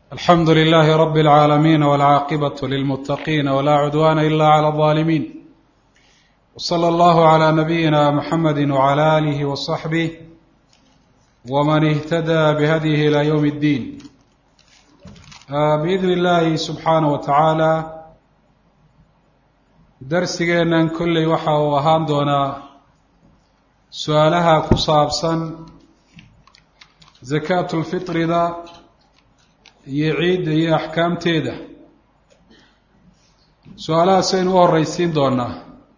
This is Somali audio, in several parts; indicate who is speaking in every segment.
Speaker 1: alxamdu lilahi rab اlcaalamiin wاlcaaqibaة lilmutaqiin wla cudwana ila clى الظaalimiin wslى اllahu عlى nabiyina mxamedi wعlى alih wصaxbih wman اhtadى bhadyihi ilى ywm اddiin biidn اllahi subxaanaه wa tacaala darsigeennan kolley waxa uu ahaan doonaa su-aalaha ku saabsan zakaatu lfitrida iyo ciidda iyo axkaamteeda su-aalahaas aynu u horeysiin doonaa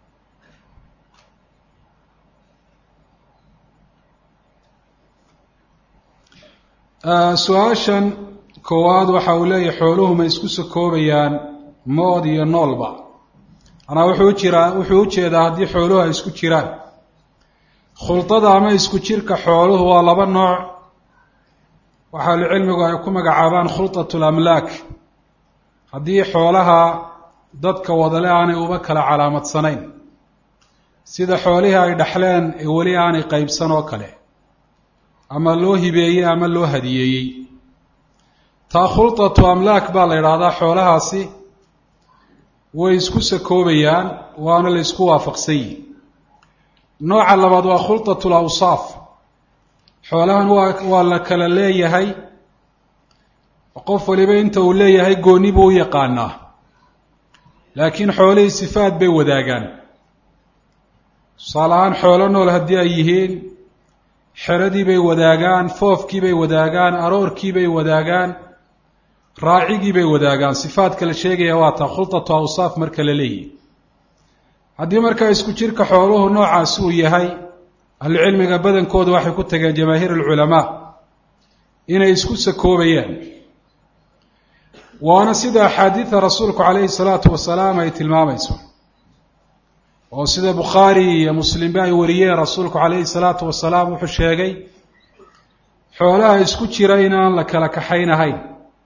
Speaker 1: su-aashan koowaad waxa uu leeyahay xooluhu ma isku sakoobayaan mood iyo noolba manaa wuxuu ujiraa wuxuu ujeedaa haddii xooluhu ay isku jiraan khulطada ama isku jirka xooluhu waa laba nooc waxaa ahlucilmigu ay ku magacaabaan khulطaة اlamlaak haddii xoolaha dadka wadale aanay uba kala calaamadsanayn sida xoolihii ay dhaxleen ee weli aanay qeybsan oo kale ama loo hibeeyey ama loo hadiyeeyey taa khulطaةu amlaak baa la idhaahdaa xoolahaasi way isku sakoobayaan waana la isku waafaqsan yihi nooca labaad waa khulطaة اlawsaaf xoolahan waa waa la kala leeyahay qof waliba inta uu leeyahay gooni buu u yaqaanaa laakiin xoolihii sifaad bay wadaagaan tusaale ahaan xoolo nool haddii ay yihiin xeradii bay wadaagaan foofkii bay wadaagaan aroorkii bay wadaagaan raacigii bay wadaagaan sifaadka la sheegaya waa taa khulطatu awsaaf marka la leeyihi haddii markaa isku jirka xooluhu noocaasi uu yahay ahlucilmiga badankooda waxay ku tageen jamaahiir alculamaa inay isku sakoobayaan waana sida axaadiida rasuulku calayhi salaatu wasalaam ay tilmaamayso oo sida bukhaari iyo muslimba ay wariyeen rasuulku calayhi salaatu wasalaam wuxuu sheegay xoolaha isku jira inaan la kala kaxaynahayn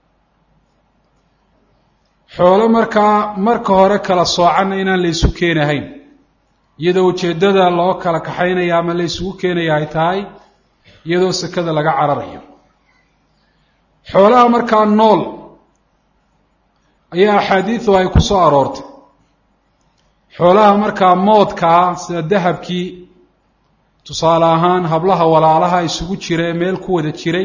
Speaker 1: xoolo markaa marka hore kala soocanna inaan la isu keenahayn iyadoo ujeeddada loo kala kaxaynaya ama la isugu keenaya ay tahay iyadoo sekada laga cararayo xoolaha markaa nool ayaa axaadiidu ay ku soo aroortay xoolaha markaa moodkaa sida dahabkii tusaale ahaan hablaha walaalaha isugu jira ee meel ku wada jiray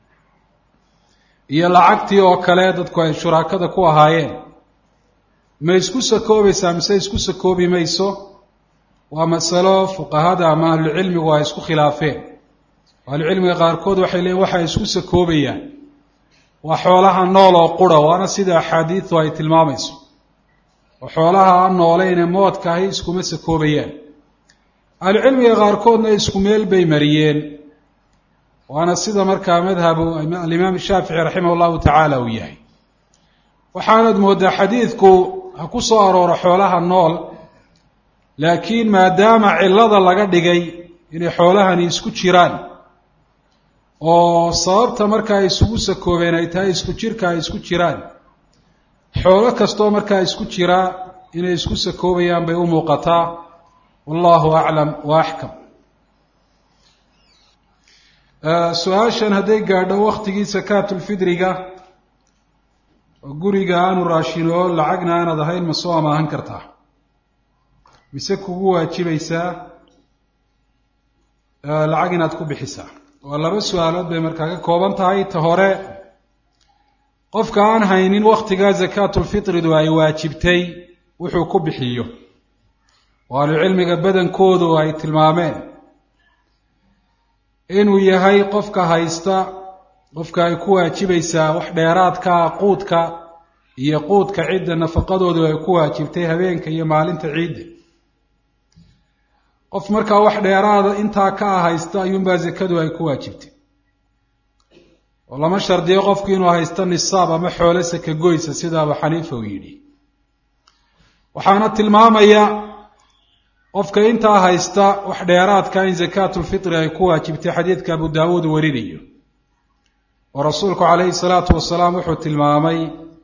Speaker 1: iyo lacagtii oo kale dadku ay shuraakada ku ahaayeen ma isku sakoobaysaa mise isku sakoobi mayso waa masalo fuqahada ama ahlucilmigu ay isku khilaafeen ahlucilmiga qaarkood waxay leeyiin waxay isku sakoobayaan waa xoolaha nool oo qura waana sida axaadiidu ay tilmaamayso oo xoolaha aan nooleyn ee moodka ahi iskuma sakoobayaan ahlucilmiga qaarkoodna isku meel bay mariyeen waana sida markaa madhabu alimaam shaafici raximah llahu tacaala uu yahay waxaanad moodaa xadiidku ha ku soo arooro xoolaha nool laakiin maadaama cillada laga dhigay inay xoolahani isku jiraan oo sababta markaa isugu sakoobeen ay tahay isku jirka ay isku jiraan xoolo kastoo markaa isku jira inay isku sakoobayaan bay u muuqataa wallahu aclam wa axkam su-aashan hadday gaadho waktigii sakaatulfidriga oo guriga aanu raashinoo lacagna aanad ahayn ma soo amaahan kartaa mise kugu waajibaysaa lacag inaad ku bixisaa waa laba su-aalood bay markaa ka kooban tahay ta hore qofka aan haynin waktigaa sakaatulfitridu ay waajibtay wuxuu ku bixiyo oo ahlucilmiga badankoodu ay tilmaameen inuu yahay qofka haysta qofka ay ku waajibaysaa wax dheeraadkaa quudka iyo quudka cidda nafaqadoodu ay ku waajibtay habeenka iyo maalinta ciidda qof markaa wax dheeraada intaa ka ah haysta ayuunbaa sakadu ay ku waajibtay oo lama shardiyo qofku inuu haysto nisaab ama xoolo saka goysa sida abu xaniifa uu yidhi waxaana tilmaamaya qofka intaa haysta wax dheeraadka in sakaatulfitri ay ku waajibtay xadiidka abu daawuud warinayo oo rasuulku calayhi salaatu wasalaam wuxuu tilmaamay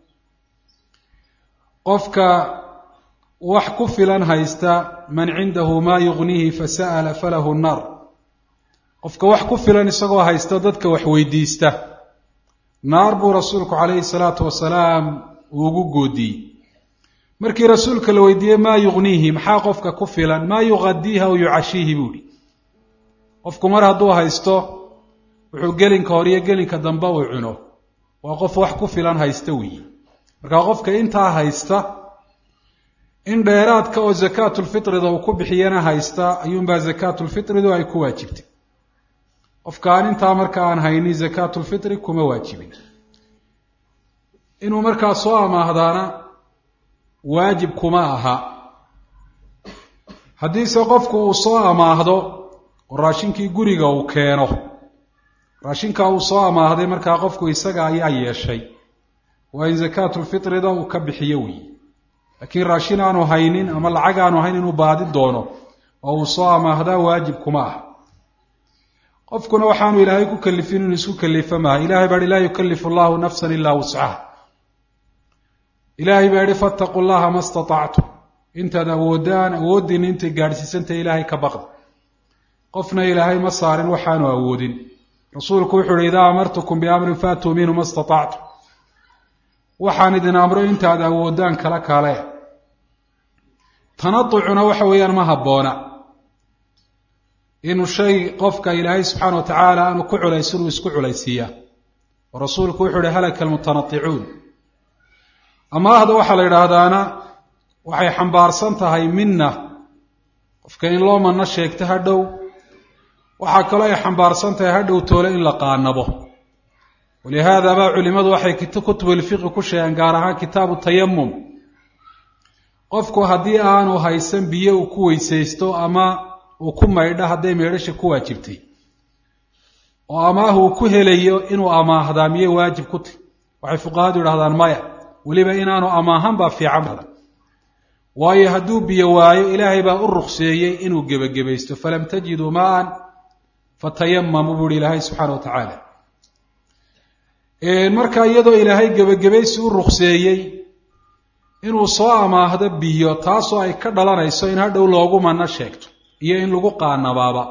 Speaker 1: qofka wax ku filan haysta man cindahu maa yugnihi fasa'ala falahu nnar qofka wax ku filan isagoo haysta dadka wax weydiista naar buu rasuulku calayhi salaatu wasalaam ugu goodiyey markii rasuulka la weydiiyey maa yugniihi maxaa qofka ku filan maa yuqadiihi aw yucashiihi buu ihi qofku mar hadduu haysto wuxuu gelinka hore iyo gelinka dambe uu cuno waa qof wax ku filan haysta weeye markaa qofka intaa haysta in dheeraadka oo zakaatulfitrida uu ku bixiyana haysta ayuunbaa zakaatulfitridu ay ku waajibtay qofka aan intaa marka aan haynin zakaatulfitri kuma waajibin inuu markaa soo amaahdaana waajib kuma aha haddiise qofku uu soo amaahdo oo raashinkii guriga uu keeno raashinkaa uu soo amaahday markaa qofku isaga ayaa yeeshay waa in zakaatulfitrida uu ka bixiyo weeye laakiin raashin aanu haynin ama lacag aanu hayn inuu baadi doono oo uu soo amaahdaa waajib kuma ah qofkuna waxaanu ilaahay ku kalifin inuu isku kalifa maaha ilahay baa hi laa yukalifu allahu nafsan ilaa wuscaha ilaahay baa yihi fattaquu llaha ma statactum intaad awoodaan awooddiina intay gaadhsiisantahay ilaahay ka baqda qofna ilaahay ma saarin waxaanu awoodin rasuulku wuxuu uhi idaa amartukum biamrin faatuu minhu ma statactum waxaan idin amro intaad awoodaan kala kale tanatucuna waxa weeyaan ma habboona inuu shay qofka ilaahay subxaana wa tacaala aanu ku culaysin uu isku culaysiiyaa oo rasuulku wuxuu uhi halaka almutanaticuun amaahda waxaa la yidhaahdaana waxay xambaarsan tahay minna qofka in loo manno sheegto hadhow waxaa kaloo ay xambaarsan tahay hadhow toole in la qaanabo walihaada baa culimadu waxay kutubulfiqi ku sheegeen gaar ahaan kitaabu tayamum qofku haddii aanu haysan biyo uu ku weysaysto ama uu ku maydho hadday maydhasha ku waajibtay oo amaah uu ku helayo inuu amaahdaa miyey waajib ku tahy waxay fuqahadu yidhahdaan maya weliba inaanu amaahan baa fiican badan waayo hadduu biyo waayo ilaahay baa u rukseeyey inuu gebagabaysto falam tajiduu maan fatayamamu buu ihi ilaahay subxaana wa tacaala marka iyadoo ilaahay gebagabaysi u rukseeyey inuu soo amaahdo biyo taasoo ay ka dhalanayso in hadhow loogu manno sheegto iyo in lagu qaanabaaba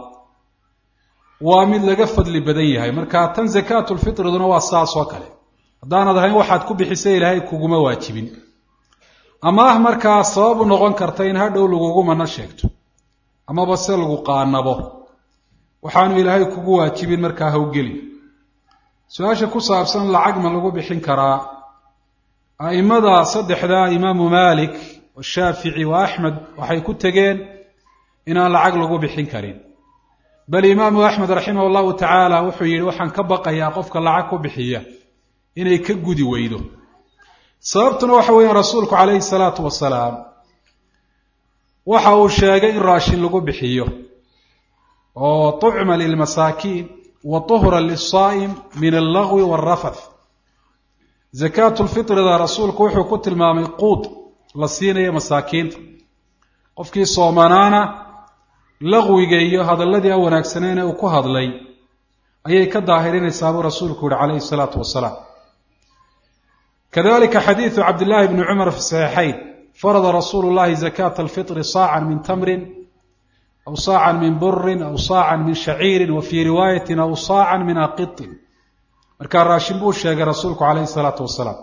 Speaker 1: waa mid laga fadli badan yahay marka tan zakaatulfitriduna waa saas oo kale haddaanad ahayn waxaad ku bixisay ilaahay kuguma waajibin amaah markaa sabab u noqon karta in hadhow lagugu manno sheegto amaba se lagu qaanabo waxaanu ilaahay kugu waajibin markaa hawgelin su-aasha ku saabsan lacag ma lagu bixin karaa a'immada saddexda imaamu maalik washaafici wa axmed waxay ku tegeen inaan lacag lagu bixin karin bal imaamu axmed raximah llahu tacaala wuxuu yidhi waxaan ka baqayaa qofka lacag ku bixiya inay ka gudi weydo sababtuna waxa weeyaan rasuulku calayhi salaatu wasalaam waxa uu sheegay in raashin lagu bixiyo oo tucma lilmasaakiin wa tuhra lisaa'im min allagwi waalrafath zakaatulfitrida rasuulku wuxuu ku tilmaamay quud la siinayo masaakiinta qofkii soomanaana laqwiga iyo hadalladii a wanaagsaneene uu ku hadlay ayay ka daahirinaysaa buu rasuulku yihi calayhi salaatu wasalaam kadalika xadiidu cabdillahi bni cumar fi saxiixayn farada rasuulu llahi zakaata alfitri saacan min tamrin aw saacan min burin aw saacan min shaciirin wa fii riwaayatin aw saacan min aqitin markaa raashin buu sheegay rasuulku calayhi salaatu wasalaam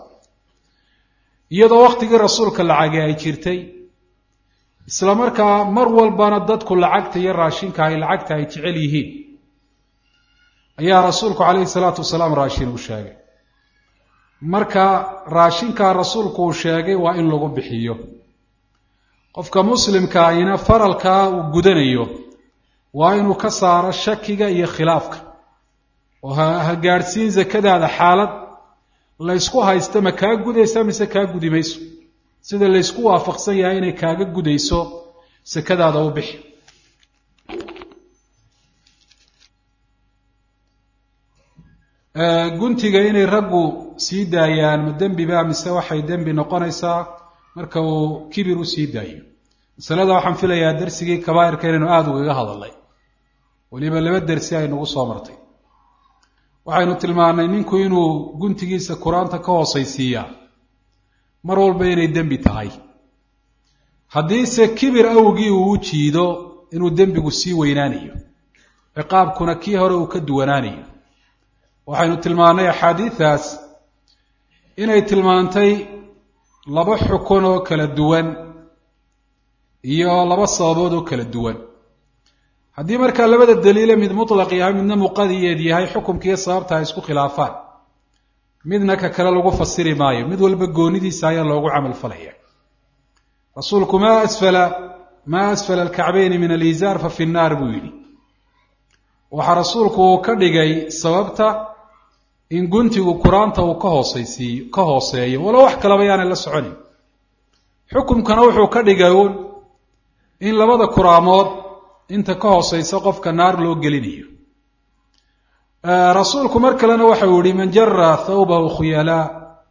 Speaker 1: iyadoo wakhtigii rasuulka lacagi ay jirtay isla markaa mar walbana dadku lacagta iyo raashinka ay lacagta ay jecel yihiin ayaa rasuulku calayhi salaatu wasalaam raashin uu sheegay marka raashinkaa rasuulku uu sheegay waa in lagu bixiyo qofka muslimka ayna faralkaa uu gudanayo waa inuu ka saaro shakiga iyo khilaafka oo ha gaadhsiin zakadaada xaalad laysku haysta ma kaa gudaysa mise kaa gudi mayso sida laysku waafaqsan yahay inay kaaga gudayso sakadaada u bixi guntiga inay raggu sii daayaan ma dembiba mise waxay dembi noqonaysaa marka uu kibir u sii daayo masalada waxaan filayaa dersigii kabaa'irka inaynu aada ugaga hadalnay weliba laba dersi ay nagu soo martay waxaynu tilmaannay ninku inuu guntigiisa qur-aanta ka hoosaysiiyaa mar walba inay dembi tahay haddiise kibir awgii uu u jiido inuu dembigu sii weynaanayo ciqaabkuna kii hore uu ka duwanaanayo waxaynu tilmaannay axaadiidaas inay tilmaantay laba xukun oo kala duwan iyo laba sababood oo kala duwan haddii markaa labada daliile mid mutlaq yahay midna muqadiyeed yahay xukumkiiyo sababta ay isku khilaafaan midna ka kale lagu fasiri maayo mid walba goonidiisa ayaa loogu camal falaya rasuulku maa asfala maa asfala alkacbayni min alizaar fa fi nnaar buu yidhi waxaa rasuulku uu ka dhigay sababta in guntigu qur-aanta uu ka hooseysiiyo ka hooseeyo walow wax kalaba yaanay la soconin xukumkana wuxuu ka dhigay uun in labada kuraamood inta ka hooseysa qofka naar loo gelinayo rasuulku mar kalena waxau yihi man jara thawbahu khuyalaa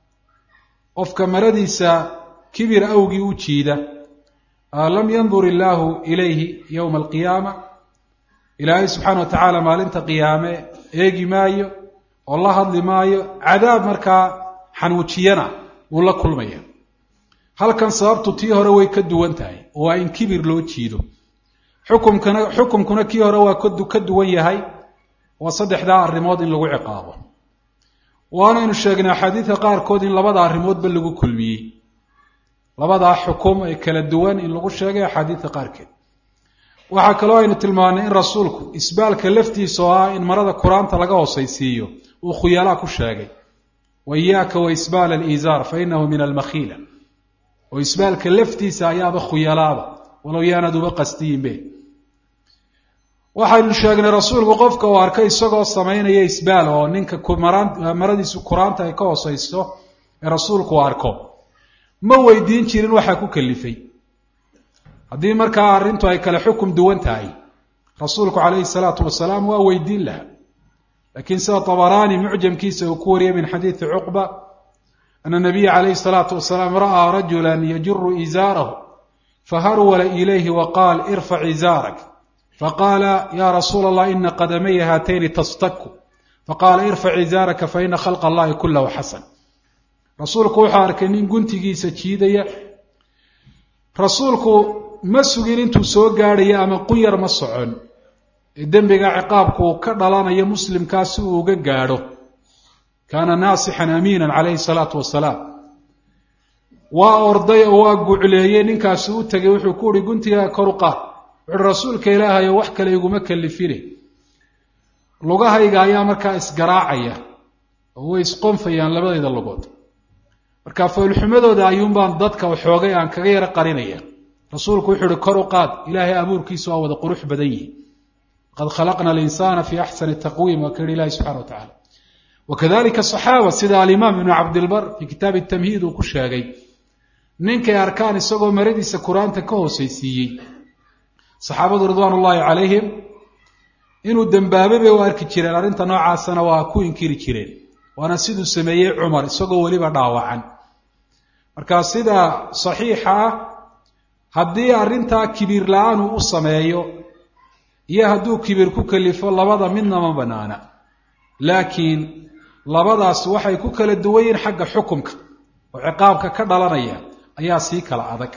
Speaker 1: qofka maradiisa kibir awgii u jiida lam yandur illaahu ilayhi yowma alqiyaama ilaahay subxaana wa tacaala maalinta qiyaame eegi maayo oo la hadli maayo cadaab markaa xanuujiyana wuu la kulmaya halkan sababtu tii hore way ka duwan tahay oo waa in kibir loo jiido xukumkana xukumkuna kii hore waa ka duwan yahay waa saddexdaa arrimood in lagu ciqaabo waanaynu sheegnay axaadiidka qaarkood in labada arrimoodba lagu kulmiyey labadaa xukum ee kala duwan in lagu sheegay axaadiidka qaarkeed waxaa kaloo aynu tilmaanay in rasuulku isbaalka laftiisa oo ah in marada qur-aanta laga hoosaysiiyo uu khuyaalaa ku sheegay wa iyaaka wa isbaal aliizaar fa inahu min almakhiila oo isbaalka laftiisa ayaaba khuyalaaba walow yaanad uba qastiyinbe waxaynu sheegnay rasuulku qofka uu arkay isagoo samaynaya isbaal oo ninka maradiisu qur-aanta ay ka hooseyso ee rasuulku uu arko ma weydiin jirin waxaa ku kalifay haddii markaa arrintu ay kale xukum duwan tahay rasuulku calayhi salaatu wasalaam waa weydiin lahaa laakiin sida tabaraani mucjamkiisa uu ku wariyay min xadiidi cuqba ana nabiya calayhi salaatu wasalaam ra'aa rajula yajuru izaarahu faharwala ilayhi wa qaal irfac izaarak faqaala ya rasuula allah ina qadamaya haatayni tastaku faqaala irfac izaaraka faina khalqa allahi kulahu xasan rasuulku wuxuu arkay nin guntigiisa jiidaya rasuulku ma sugin intuu soo gaadhayo ama qunyar ma socon ee dembiga ciqaabku uu ka dhalanayo muslimkaa si uu uga gaadho kaana naasixan amiinan calayhi salaatu wasalaam waa orday oo waa gucleeyey ninkaasi u tegay wuxuu ku uhi guntigaa kor u qaad wuxuuhi rasuulka ilaahayo wax kale iguma kalifine lugahayga ayaa markaa isgaraacaya oo way isqonfayaan labadayda lugood marka foolxumadooda ayuunbaan dadka waxoogay aan kaga yaro qarinaya rasuulku wuxuu uhi kor u qaad ilaahay abuurkiisu waa wada qurux badan yihi qad khalaqna alinsaana fi axsani taqwiim waa ka yihi ilahi subxana wa tacala wakadalika saxaaba sida alimaam ibnu cabdilbar fii kitaabi tamhiid uu ku sheegay ninkay arkaan isagoo maradiisa qur-aanta ka hooseysiiyey saxaabadu ridwaan ullaahi calayhim inuu dembaabay bay u arki jireen arrinta noocaasana waa ku inkiri jireen waana siduu sameeyey cumar isagoo weliba dhaawacan marka sida saxiixa ah haddii arrintaa kibiir la-aan uu u sameeyo iyo hadduu kibiir ku kalifo labada midna ma banaana laakiin labadaas waxay ku kala duwan yihin xagga xukumka oo ciqaabka ka dhalanaya ayaa sii kala adag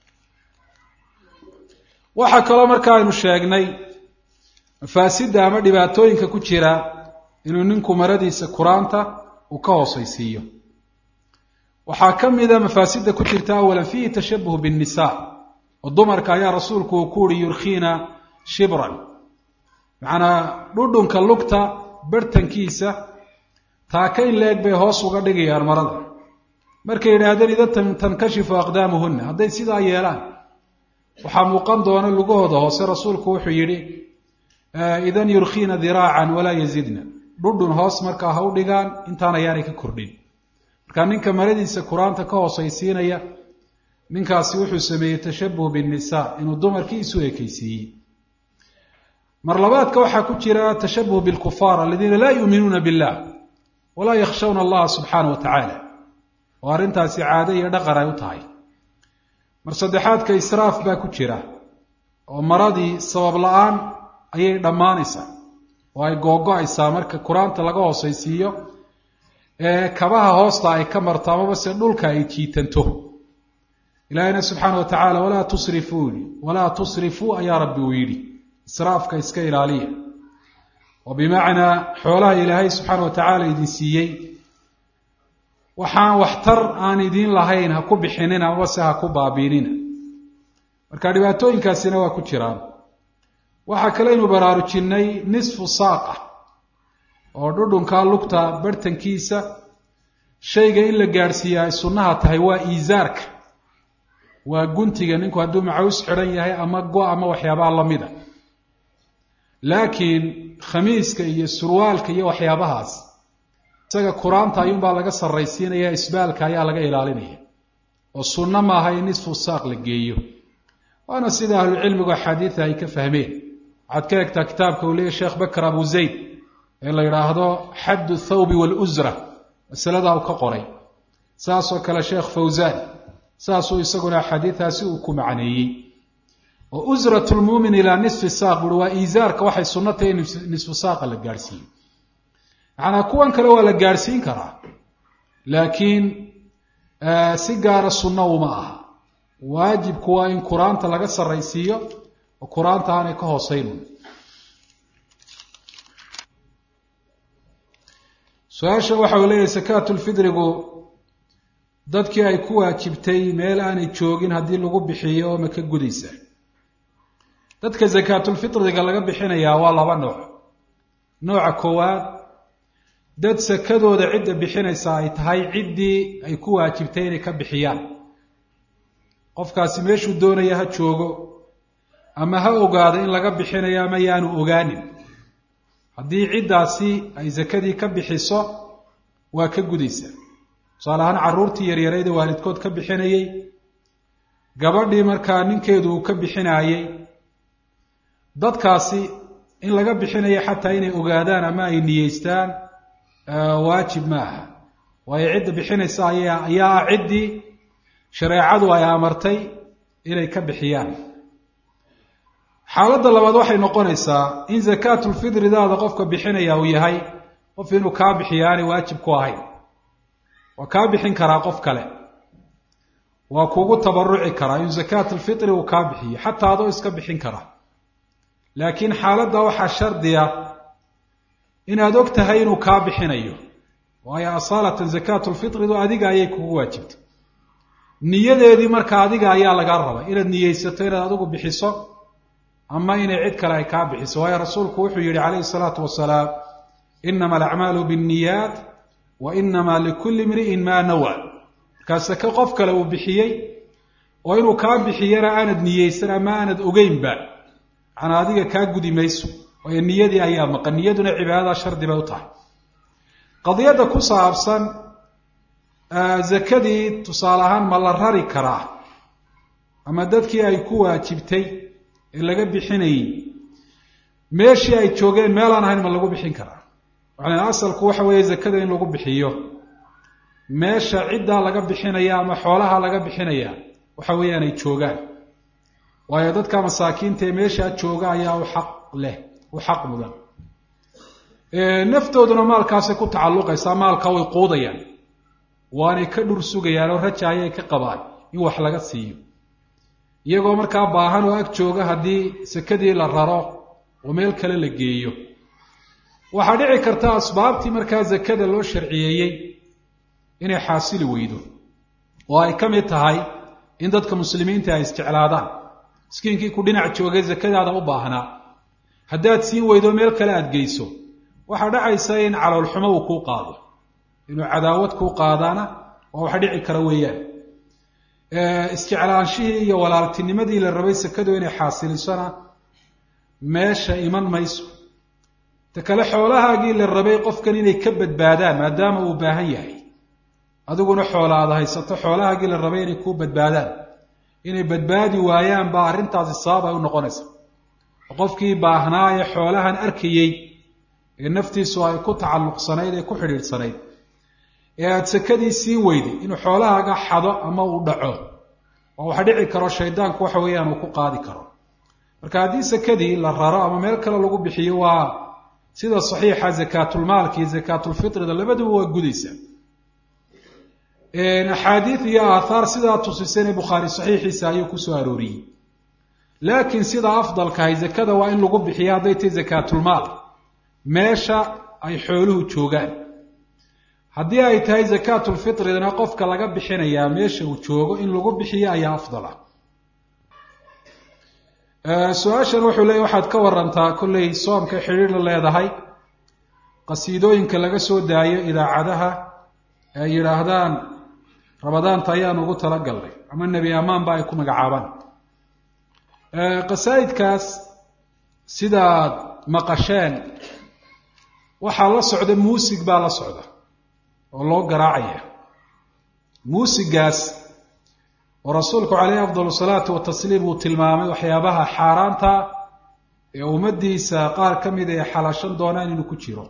Speaker 1: waxaa kaloo marka aynu sheegnay mafaasidda ama dhibaatooyinka ku jira inuu ninku maradiisa qur-aanta uu ka hooseysiiyo waxaa ka mida mafaasidda ku jirta awalan fiihi tashabuh binnisa oo dumarka ayaa rasuulku uu ku uhi yurkiina shibran macanaa dhudhunka lugta barhtankiisa taaka in la-eg bay hoos uga dhigayaan marada markay yidhaahdeen idan tankashifu aqdaamuhunna hadday sidaa yeelaan waxaa muuqan doona lugahooda hoose rasuulku wuxuu yidhi idan yurkiina diraacan walaa yazidna dhudhun hoos markaa ha u dhigaan intaan ayaanay ka kordhin marka ninka maradiisa qur-aanta ka hoosaysiinaya ninkaasi wuxuu sameeyey tashabuh binnisa inuu dumarkii isu ekeysiiyey mar labaadka waxaa ku jira tashabuh bilkufaar aladiina laa yuuminuuna billah walaa yakhshawna allaha subxaana wa tacaala oo arrintaasi caado iyo dhaqan ay u tahay mar saddexaadka israaf baa ku jira oo maradii sabab la-aan ayay dhammaanaysaa oo ay googo-aysaa marka qur-aanta laga hoosaysiiyo ee kabaha hoosta ay ka marto amaba se dhulka ay jiitanto ilaahayna subxaana wa tacaala walaa tusrifuuni walaa tusrifuu ayaa rabbi uu yidhi israafka iska ilaaliya oo bimacnaa xoolaha ilaahay subxaana wa tacaala idin siiyey waxaan waxtar aan idiin lahayn ha ku bixinina amase ha ku baabiinina marka dhibaatooyinkaasina waa ku jiraan waxaa kaleynu baraarujinnay nisfu saaqa oo dhudhunkaa lugta barhtankiisa shayga in la gaadhsiiya ay sunnaha tahay waa iisaarka waa guntiga ninku hadduu macaws xidhan yahay ama go ama waxyaabaha lamida laakiin khamiiska iyo surwaalka iyo waxyaabahaas isaga kuraanta ayuunbaa laga sarraysiinaya isbaalka ayaa laga ilaalinaya oo sunno maaha in nisfu saaq la geeyo waana sida ahlucilmigu axaadiida ay ka fahmeen waxaad ka egtaa kitaabka uu leeyahy sheekh bakr abu zayd ee la yidhaahdo xaddu thawbi waalusra masaladaa uu ka qoray saasoo kale sheekh fawsaan saasuu isaguna axaadiidaasi uu ku macneeyey oo usrat lmuumin ilaa nisfi saaq buui waa iisaarka waxay sunno tahay in nisfu saaqa la gaadhsiiyo macanaa kuwan kale waa la gaadhsiin karaa laakiin si gaara sunno uma aha waajibku waa in qur-aanta laga sarraysiiyo oo qur-aanta aanay ka hooseyn su-aasha waxa uu leeyahay sakaatulfidrigu dadkii ay ku waajibtay meel aanay joogin haddii lagu bixiyo ma ka gudaysa dadka sakaatulfidriga laga bixinayaa waa laba nooc nooca koowaad dad sakadooda cidda bixinaysa ay tahay ciddii ay ku waajibtay inay ka bixiyaan qofkaasi meeshuu doonaya ha joogo ama ha ogaado in laga bixinayo ama yaanu ogaanin haddii ciddaasi ay sakadii ka bixiso waa ka gudaysa tusaale ahaan carruurtii yaryarayd ee waalidkood ka bixinayey gabadhii markaa ninkeedu uu ka bixinaayey dadkaasi in laga bixinayo xataa inay ogaadaan ama ay niyeystaan waajib ma aha waayo cidda bixinaysa aya ayaa ah ciddii shareecadu ay amartay inay ka bixiyaan xaaladda labaad waxay noqonaysaa in zakaatulfidridaada qofka bixinaya uu yahay qof inuu kaa bixiyo aanay waajib ku ahayn waa kaa bixin karaa qof kale waa kugu tabaruci karaa in zakaatulfitri uu kaa bixiyo xataa adoo iska bixin kara laakiin xaaladda waxaa shardiya inaad og tahay inuu kaa bixinayo waayo asaalatan zakaatulfitridu adiga ayay kugu waajibtay niyadeedii marka adiga ayaa lagaa rabay inaad niyeysato inaad adigu bixiso ama inay cid kale ay kaa bixiso waayo rasuulku wuxuu yihi calayhi salaatu wasalaam inama alacmaalu binniyaat wa inama likulli imri'in maa nawa markaa sake qof kale uu bixiyey oo inuu kaa bixiyana aanad niyeysan ama aanad ogeynba macnaa adiga kaa gudi mayso waayo niyadii ayaa maqan niyaduna cibaadada shardi bay u tahay qadiyadda ku saabsan zakadii tusaale ahaan ma la rari karaa ama dadkii ay ku waajibtay ee laga bixinayey meeshii ay joogeen meelaan ahayn ma lagu bixin karaa waxaan asalku waxa weeye zakada in lagu bixiyo meesha ciddaa laga bixinaya ama xoolaha laga bixinaya waxa weeyaan ay joogaan waayo dadka masaakiinta ee meeshaa jooga ayaa u xaq leh u xaq mudan naftooduna maalkaasay ku tacalluqaysaa maalka way quudayaan waanay ka dhur sugayaan oo raja ayay ka qabaan in wax laga siiyo iyagoo markaa baahan oo ag jooga haddii sakadii la raro oo meel kale la geeyo waxaa dhici karta asbaabtii markaa zakada loo sharciyeeyey inay xaasili weydo oo ay ka mid tahay in dadka muslimiinta ay isjeclaadaan miskiinkii ku dhinac joogay zakadaada u baahnaa haddaad siin weydo meel kale aada geyso waxaa dhacaysa in caloolxumo uu kuu qaado inuu cadaawad kuu qaadaana waa wax dhici kara weeyaan isjeclaanshihii iyo walaaltinimadii la rabay sakadu inay xaasilisona meesha iman mayso ta kale xoolahaagii la rabay qofkan inay ka badbaadaan maadaama uu baahan yahay adiguna xoola aada haysato xoolahaagii la rabay inay kuu badbaadaan inay badbaadi waayaan baa arrintaasi sabab ay u noqonaysa qofkii baahnaa ee xoolahan arkayey ee naftiisu ay ku tacalluqsanayd ee ku xidhiidhsanayd ee aada sakadii siin weyday inuu xoolahaaga xado ama uu dhaco oo wax dhici karo shaydaanku waxa weeyaan uu ku qaadi karo marka haddii sakadii la raro ama meel kale lagu bixiyo waa sida saxiixa zakaatulmaalka iyo zakaatulfitrida labaduba waa gudaysaa axaadiid iyo aathaar sidaa tusisane bukhaari saxiixiisa ayuu kusoo arooriyey laakiin sida afdalkahay zakada waa in lagu bixiyo hadday tahay zakaatulmaal meesha ay xooluhu joogaan haddii ay tahay zakaatulfitridna qofka laga bixinayaa meesha uu joogo in lagu bixiyo ayaa afdala su-aashan wuxuu leeyay waxaad ka warantaa kollay soomka xidhiir la leedahay qasiidooyinka laga soo daayo idaacadaha ay yidhaahdaan ramadaanta ayaan ugu talagalnay ama nebi amaanba ay ku magacaabaan qasaa'idkaas sidaad maqasheen waxaa la socda muusig baa la socda oo loo garaacaya muusigaas oo rasuulku caleyhi afdal salaatu watasliim uu tilmaamay waxyaabaha xaaraanta ee ummadiisa qaar ka mida ay xalaashan doonaan inuu ku jiro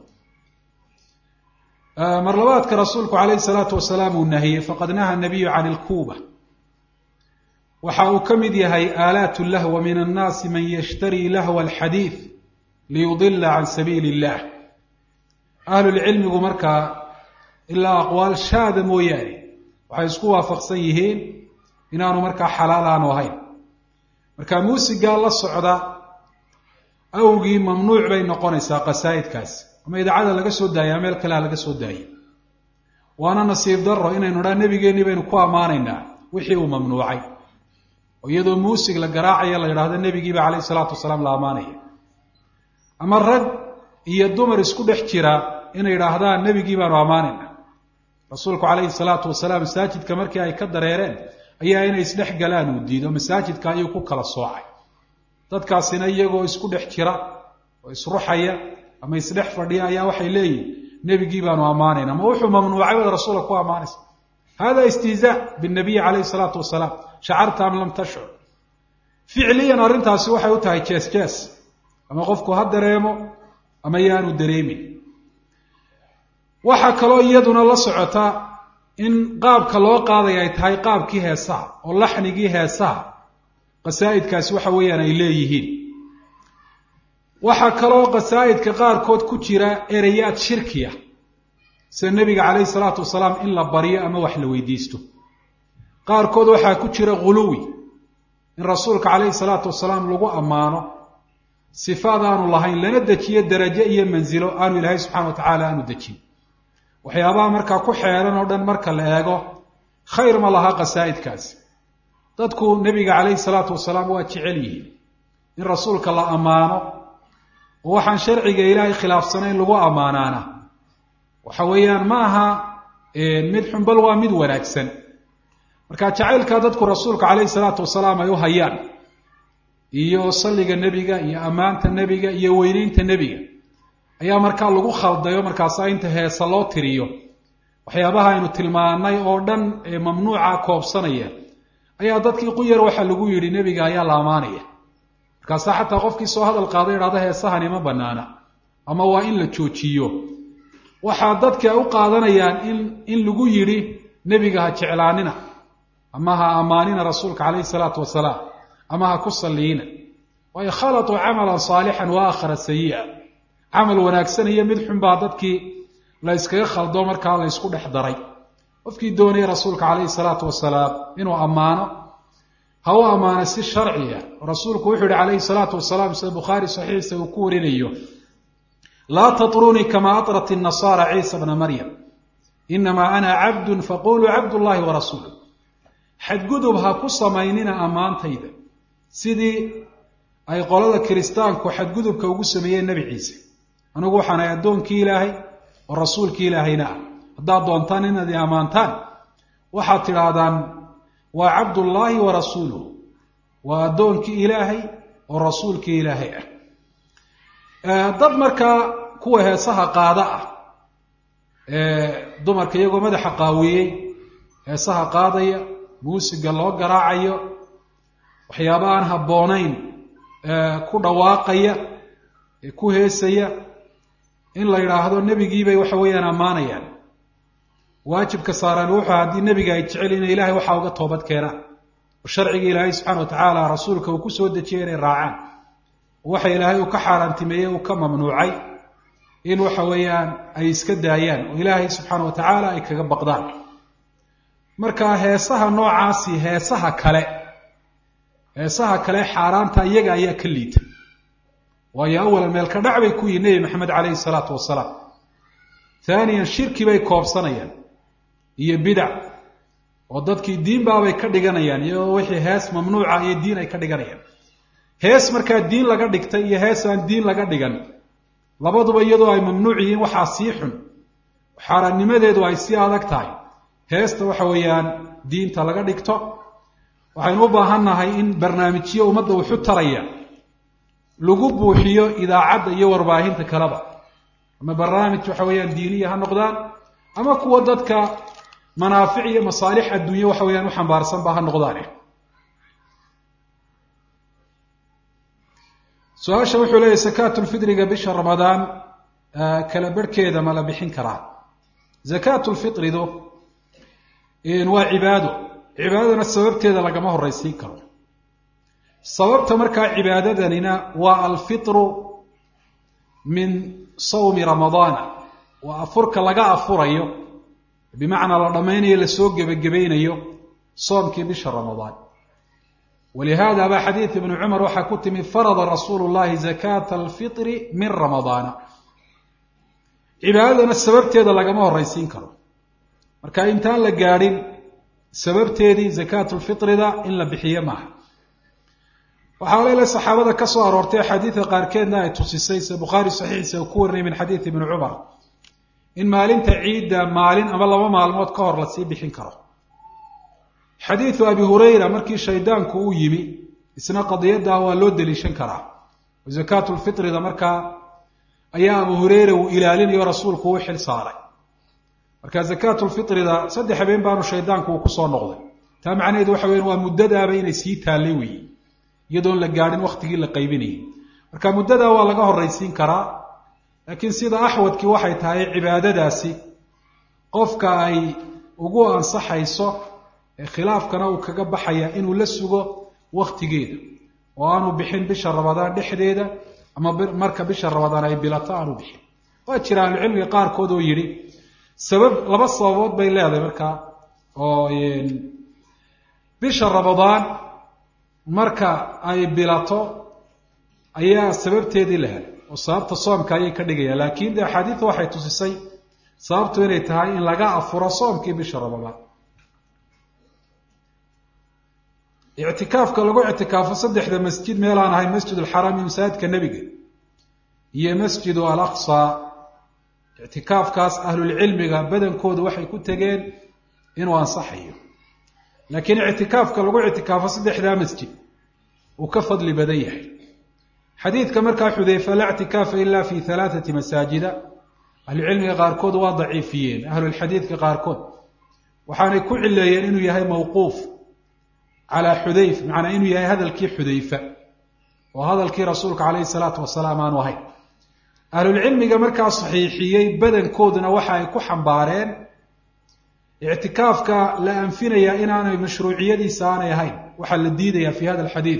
Speaker 1: marlabaadka rasuulku caleyhi salaatu wasalaam uu nahiyey faqad naha nabiyu can ilkuuba waxa uu ka mid yahay aalaat lahwa min annaasi man yashtarii lahwa alxadiid liyudila can sabiili illah ahlulcilmigu markaa ilaa aqwaal shaada mooyaane waxay isku waafaqsan yihiin inaanu markaa xalaal aanu ahayn marka muusigaa la socda awgii mamnuuc bay noqonaysaa qasaa'idkaasi ama idaacada laga soo daaya meel kalea laga soo daayay waana nasiib daro inaynu dhaa nebigeennii baynu ku ammaanaynaa wixii uu mamnuucay oo iyadoo muusig la garaacaya la yidhaahdo nebigiiba caleyhi salaatu wasalaam la ammaanaya ama rag iyo dumar isku dhex jira inay yidhaahdaan nebigii baanu ammaanayna rasuulku caleyhi salaatu wasalaam masaajidka markii ay ka dareereen ayaa inay isdhex galaan uu diido masaajidka ayuu ku kala soocay dadkaasina iyagoo isku dhex jira oo isruxaya ama isdhex fadhiya ayaa waxay leeyihin nebigii baanu ammaanayna ama wuxuu mamnuucay baad rasuulka ku ammaanaysa hada istihzaa binabiyi caleyhi salaatu wasalaam shacarta am lam tashcur ficliyan arrintaasi waxay u tahay jees jees ama qofku ha dareemo ama yaanu dareemin waxaa kaloo iyaduna la socota in qaabka loo qaadaya ay tahay qaabkii heesaha oo laxnigii heesaha qasaa'idkaasi waxa weeyaan ay leeyihiin waxaa kaloo qasaa'idka qaarkood ku jira ereyaad shirkiya sida nebiga caleyhi salaatu wasalaam in la baryo ama wax la weydiisto qaarkood waxaa ku jira ghuluwi in rasuulka caleyhi salaatu wasalaam lagu ammaano sifaad aanu lahayn lana dejiyo darajo iyo mansilo aanu ilaahay subxana wa tacaala aanu dejin waxyaabaha markaa ku xeeran oo dhan marka la eego khayr ma laha qasaa'idkaasi dadku nebiga caleyhi salaatu wasalaam waa jecel yihiin in rasuulka la ammaano oo waxaan sharciga ilaahay khilaafsanayn lagu ammaanaana waxa weeyaan ma aha mid xunbal waa mid wanaagsan marka jacaylkaa dadku rasuulka caleyhi salaatu wasalaam ay u hayaan iyo salliga nebiga iyo ammaanta nebiga iyo weyneynta nebiga ayaa markaa lagu khaldayo markaasa inta heesa loo tiriyo waxyaabaha aynu tilmaanay oo dhan ee mamnuuca koobsanaya ayaa dadkii quyar waxaa lagu yidhi nebiga ayaa la ammaanaya markaasaa xataa qofkii soo hadal qaada idhahda heesahani ma banaana ama waa in la joojiyo waxaa dadki ay u qaadanayaan in in lagu yidhi nebiga ha jeclaanina ama ha ammaanina rasuulka caleyhi salaatu wasalaam ama ha ku salliina waayo khalatuu camalan saalixan wa aakhara sayi'a camal wanaagsan iyo mid xun baa dadkii la yskaga khaldo markaa la ysku dhex daray qofkii doonaya rasuulka caleyhi salaatu wasalaam inuu ammaano ha u ammaano si sharciya rasuulku wuxuu yihi calayhi salaatu wasalaam sida bukhaari saxiixa uu ku warinayo laa tatrunii kama atrat inasaara ciisa bna maryam inamaa ana cabdun faquluu cabdullahi wa rasuulu xadgudub ha ku samaynina ammaantayda sidii ay qolada kiristaanku xadgudubka ugu sameeyeen nebi ciise anigu waxaan ahay addoonkii ilaahay oo rasuulkii ilaahayna ah haddaad doontaan inaad i ammaantaan waxaad tidhaahdaan waa cabdullaahi wa rasuuluhu waa addoonkii ilaahay oo rasuulkii ilaahay ah dad markaa kuwa heesaha qaada ah dumarka iyagoo madaxa qaawiyey heesaha qaadaya muusiga loo garaacayo waxyaaba aan habboonayn ku dhawaaqaya ee ku heesaya in la yidhaahdo nebigiibay waxa weeyaan ammaanayaan waajibka saaran wuxuu haddii nebiga ay jecel inay ilahay waxaa uga toobad keenaan oo sharciga ilaahay subxana wa tacaala rasuulka uu ku soo dejiyay inay raacaan waxa ilaahay uu ka xaaraantimeeyey uu ka mamnuucay in waxa weeyaan ay iska daayaan oo ilaahay subxaana wa tacaala ay kaga baqdaan marka heesaha noocaasi heesaha kale heesaha kale xaaraanta iyaga ayaa ka liita waayo awalan meelka dhac bay ku yihin nebi maxamed caleyhi salaatu wasalaam haaniyan shirki bay koobsanayaan iyo bidac oo dadkii diinbaabay ka dhiganayaan iyagoo wixii hees mamnuuca iyo diin ay ka dhiganayaan hees markaa diin laga dhigtay iyo hees aan diin laga dhigan labaduba iyadoo ay mamnuuc yihiin waxaa sii xun xaaraannimadeedu ay sii adag tahay heesta waxa weeyaan diinta laga dhigto waxaynu u baahannahay in barnaamijyo ummadda wuxu taraya lagu buuxiyo idaacadda iyo warbaahinta kaleba ama barnaamij waxa weeyaan diiniya ha noqdaan ama kuwa dadka manaafic iyo masaalix adduunye waxa weeyaan u xambaarsanba ha noqdaane su-aasha wuxuu leeyahy sakaatulfitriga bisha ramadaan kala barhkeeda ma la bixin karaa zakaatulfitridu waa cibaado cibaadadana sababteeda lagama horraysiin karo sababta markaa cibaadadanina waa alfitru min sawmi ramadaana waa afurka laga afurayo bimacnaa la dhammaynayo lasoo gebagabaynayo soomkii bisha ramadaan walihaada baa xadiid ibnu cumar waxaa ku timi farada rasuulu llahi zakaata alfitri min ramadaana cibaadadana sababteeda lagama horraysiin karo marka intaan la gaadhin sababteedii zakaatulfitrida in la bixiyo maaha waxaa leela saxaabada ka soo aroortay axaadiida qaarkeedna ay tusisay se bukhaari saxiixiisa uu ku warinay min xadiidi ibni cumar in maalinta ciidda maalin ama laba maalmood ka hor lasii bixin karo xadiidu abi hurayra markii shaydaanku uu yimi isna qadiyaddaa waa loo deliishan karaa zakaatulfitrida markaa ayaa abu hureyra uu ilaalinayo rasuulku uu xil saaray marka zakaatulfitrida saddex habeen baanu shaydaanku uu kusoo noqday taa macnaheedu waxa weyan waa muddadaaba inay sii taallay weeye iyadoon la gaadhin waktigii la qaybinayay marka muddadaa waa laga horraysiin karaa laakiin sida axwadkii waxay tahay cibaadadaasi qofka ay ugu ansaxayso ee khilaafkana uu kaga baxaya inuu la sugo waktigeeda oo aanu bixin bisha ramadaan dhexdeeda ama marka bisha ramadaan ay bilato aanu bixin waa jira ahlucilmiga qaarkood oo yidhi sabab laba sababood bay leedahay markaa oo bisha ramadaan marka ay bilato ayaa sababteedii la helay oo sababta soomka ayay ka dhigayaan laakiin de axaadiidu waxay tusisay sababtu inay tahay in laga afuro soomkii bisha ramadaan ictikaafka lagu ictikaafo saddexda masjid meelaan ahayn masjid alxaraam iyo masaajidka nebiga iyo masjidu alaqsa ictikaafkaas ahlulcilmiga badankoodu waxay ku tegeen inuu ansaxayo laakiin ictikaafka lagu ictikaafo saddexdaa masjid uu ka fadli badan yahay xadiidka markaa xudeyfa laa ictikaafa ila fi halaathati masaajida ahlucilmiga qaarkood waa daciifiyeen ahlulxadiidka qaarkood waxaanay ku cileeyeen inuu yahay mawquuf calaa xudayf macnaa inuu yahay hadalkii xudayfa oo hadalkii rasuulka calayhi salaatu wasalaam aanu ahayn ahlulcilmiga markaa saxiixiyey badankooduna waxa ay ku xambaareen ictikaafka la anfinayaa inaanay mashruuciyadiisa aanay ahayn waxaa la diidaya fi hada alxadiid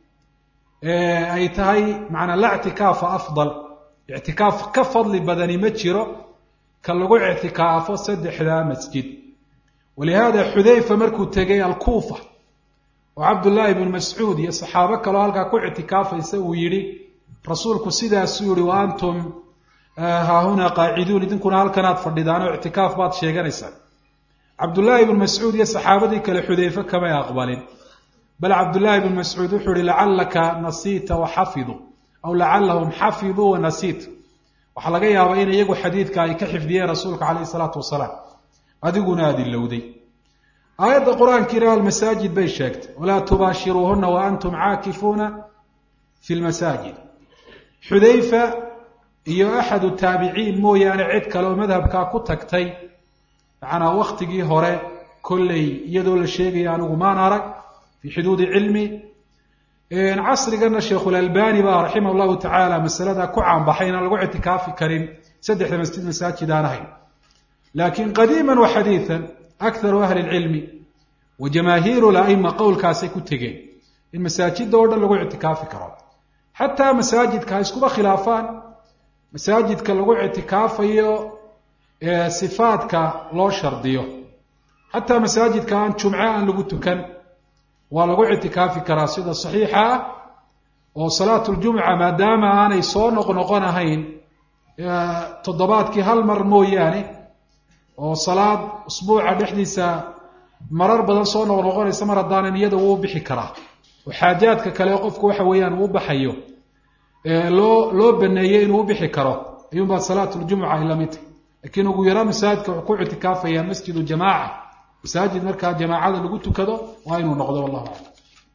Speaker 1: ay tahay macanaa la ictikaafa afdal ictikaaf ka fadli badani ma jiro ka lagu ictikaafo saddexdaa masjid walihaada xudayfa markuu tegay alkuufa oo cabdullaahi bnu mascuud iyo saxaabo kaloo halkaa ku ictikaafaysa uu yidhi rasuulku sidaasuu yihi wa antum haahunaa qaaciduun idinkuna halkanaad fadhidaan oo ictikaaf baad sheeganaysaan cabdullaahi bnu mascuud iyo saxaabadii kale xudayfe kamay aqbalin bal cabdullaahi bnu mascuud wuxuu ihi lacallaka nasiita waxafiduu aw lacallahum xafiduu wanasiit waxaa laga yaabaa in iyagu xadiidka ay ka xifdiyeen rasuulka calayhi salaatu wasalaam adiguna aada ilowday aayadda qur-aankiina almasaajid bay sheegtay walaa tubaashiruuhuna wa antum caakifuuna fi lmasaajid xudayfa iyo axadu taabiciin mooyaane cid kale oo madhabkaa ku tagtay macanaa waktigii hore kolley iyadoo la sheegaya anigu maan arag fii xuduudi cilmi casrigana sheikhulalbani baa raximah llahu tacaala masalada ku caanbaxay inaan lagu ictikaafi karin saddexda masjid masaajid aan ahayn laakiin qadiima wa xadiian akharu ahli lcilmi wa jamaahiiru laima qowlkaasay ku tegeen in masaajida oo dhan lagu ictikaafi karo xataa masaajidka ha iskuba khilaafaan masaajidka lagu ictikaafayo sifaadka loo shardiyo xataa masaajidka aan jumce aan lagu tukan waa lagu ictikaafi karaa sida saxiixa ah oo salaatu ljumca maadaama aanay soo noqnoqon ahayn toddobaadkii hal mar mooyaane oo salaad usbuuca dhexdiisa marar badan soo noqnoqonaysa mar haddaanan iyada wuu bixi karaa oo xaajaadka kale qofku waxa weeyaan uu baxayo loo loo baneeyey inuu ubixi karo ayuunbaa salaatuljumuca ay lamid tahy laakiin ugu yaraan masaajidka wuxuu ku ictikaafaya masjidu jamaaca masaajid markaa jamaacada lagu tukado waa inuu noqdo wallahu aclam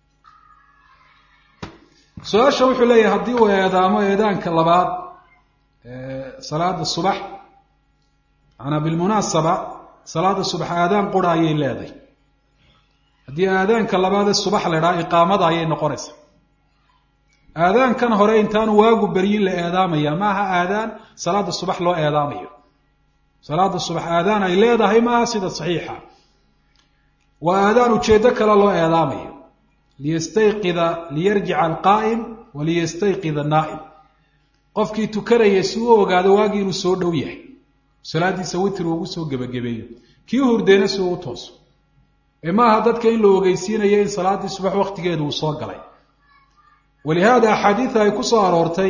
Speaker 1: su-aasha wuxuu leeyahay haddii uu eedaamo eedaanka labaad salaada subax maanaa bilmunaasaba salaada subax aadaan qura ayay leedahay haddii aadaanka labaadee subax la idhaha iqaamada ayay noqonaysaa aadaankan hore intaanu waagu beryin la eedaamaya maaha aadaan salaada subax loo eedaamayo salaada subax aadaan ay leedahay maaha sida saxiixa waa aadaan ujeeddo kale loo eedaamayo liyastayqida liyarjica alqaa'im wa liyastayqida annaa'im qofkii tukanaya si uu ogaado waagii inuu soo dhow yahay salaadiisa witr ugu soo gebagabeeyo kii hurdeena si uu u tooso ee maaha dadka in la ogeysiinayo in salaaddii subax waktigeedu uu soo galay walihaada axaadiida ay ku soo aroortay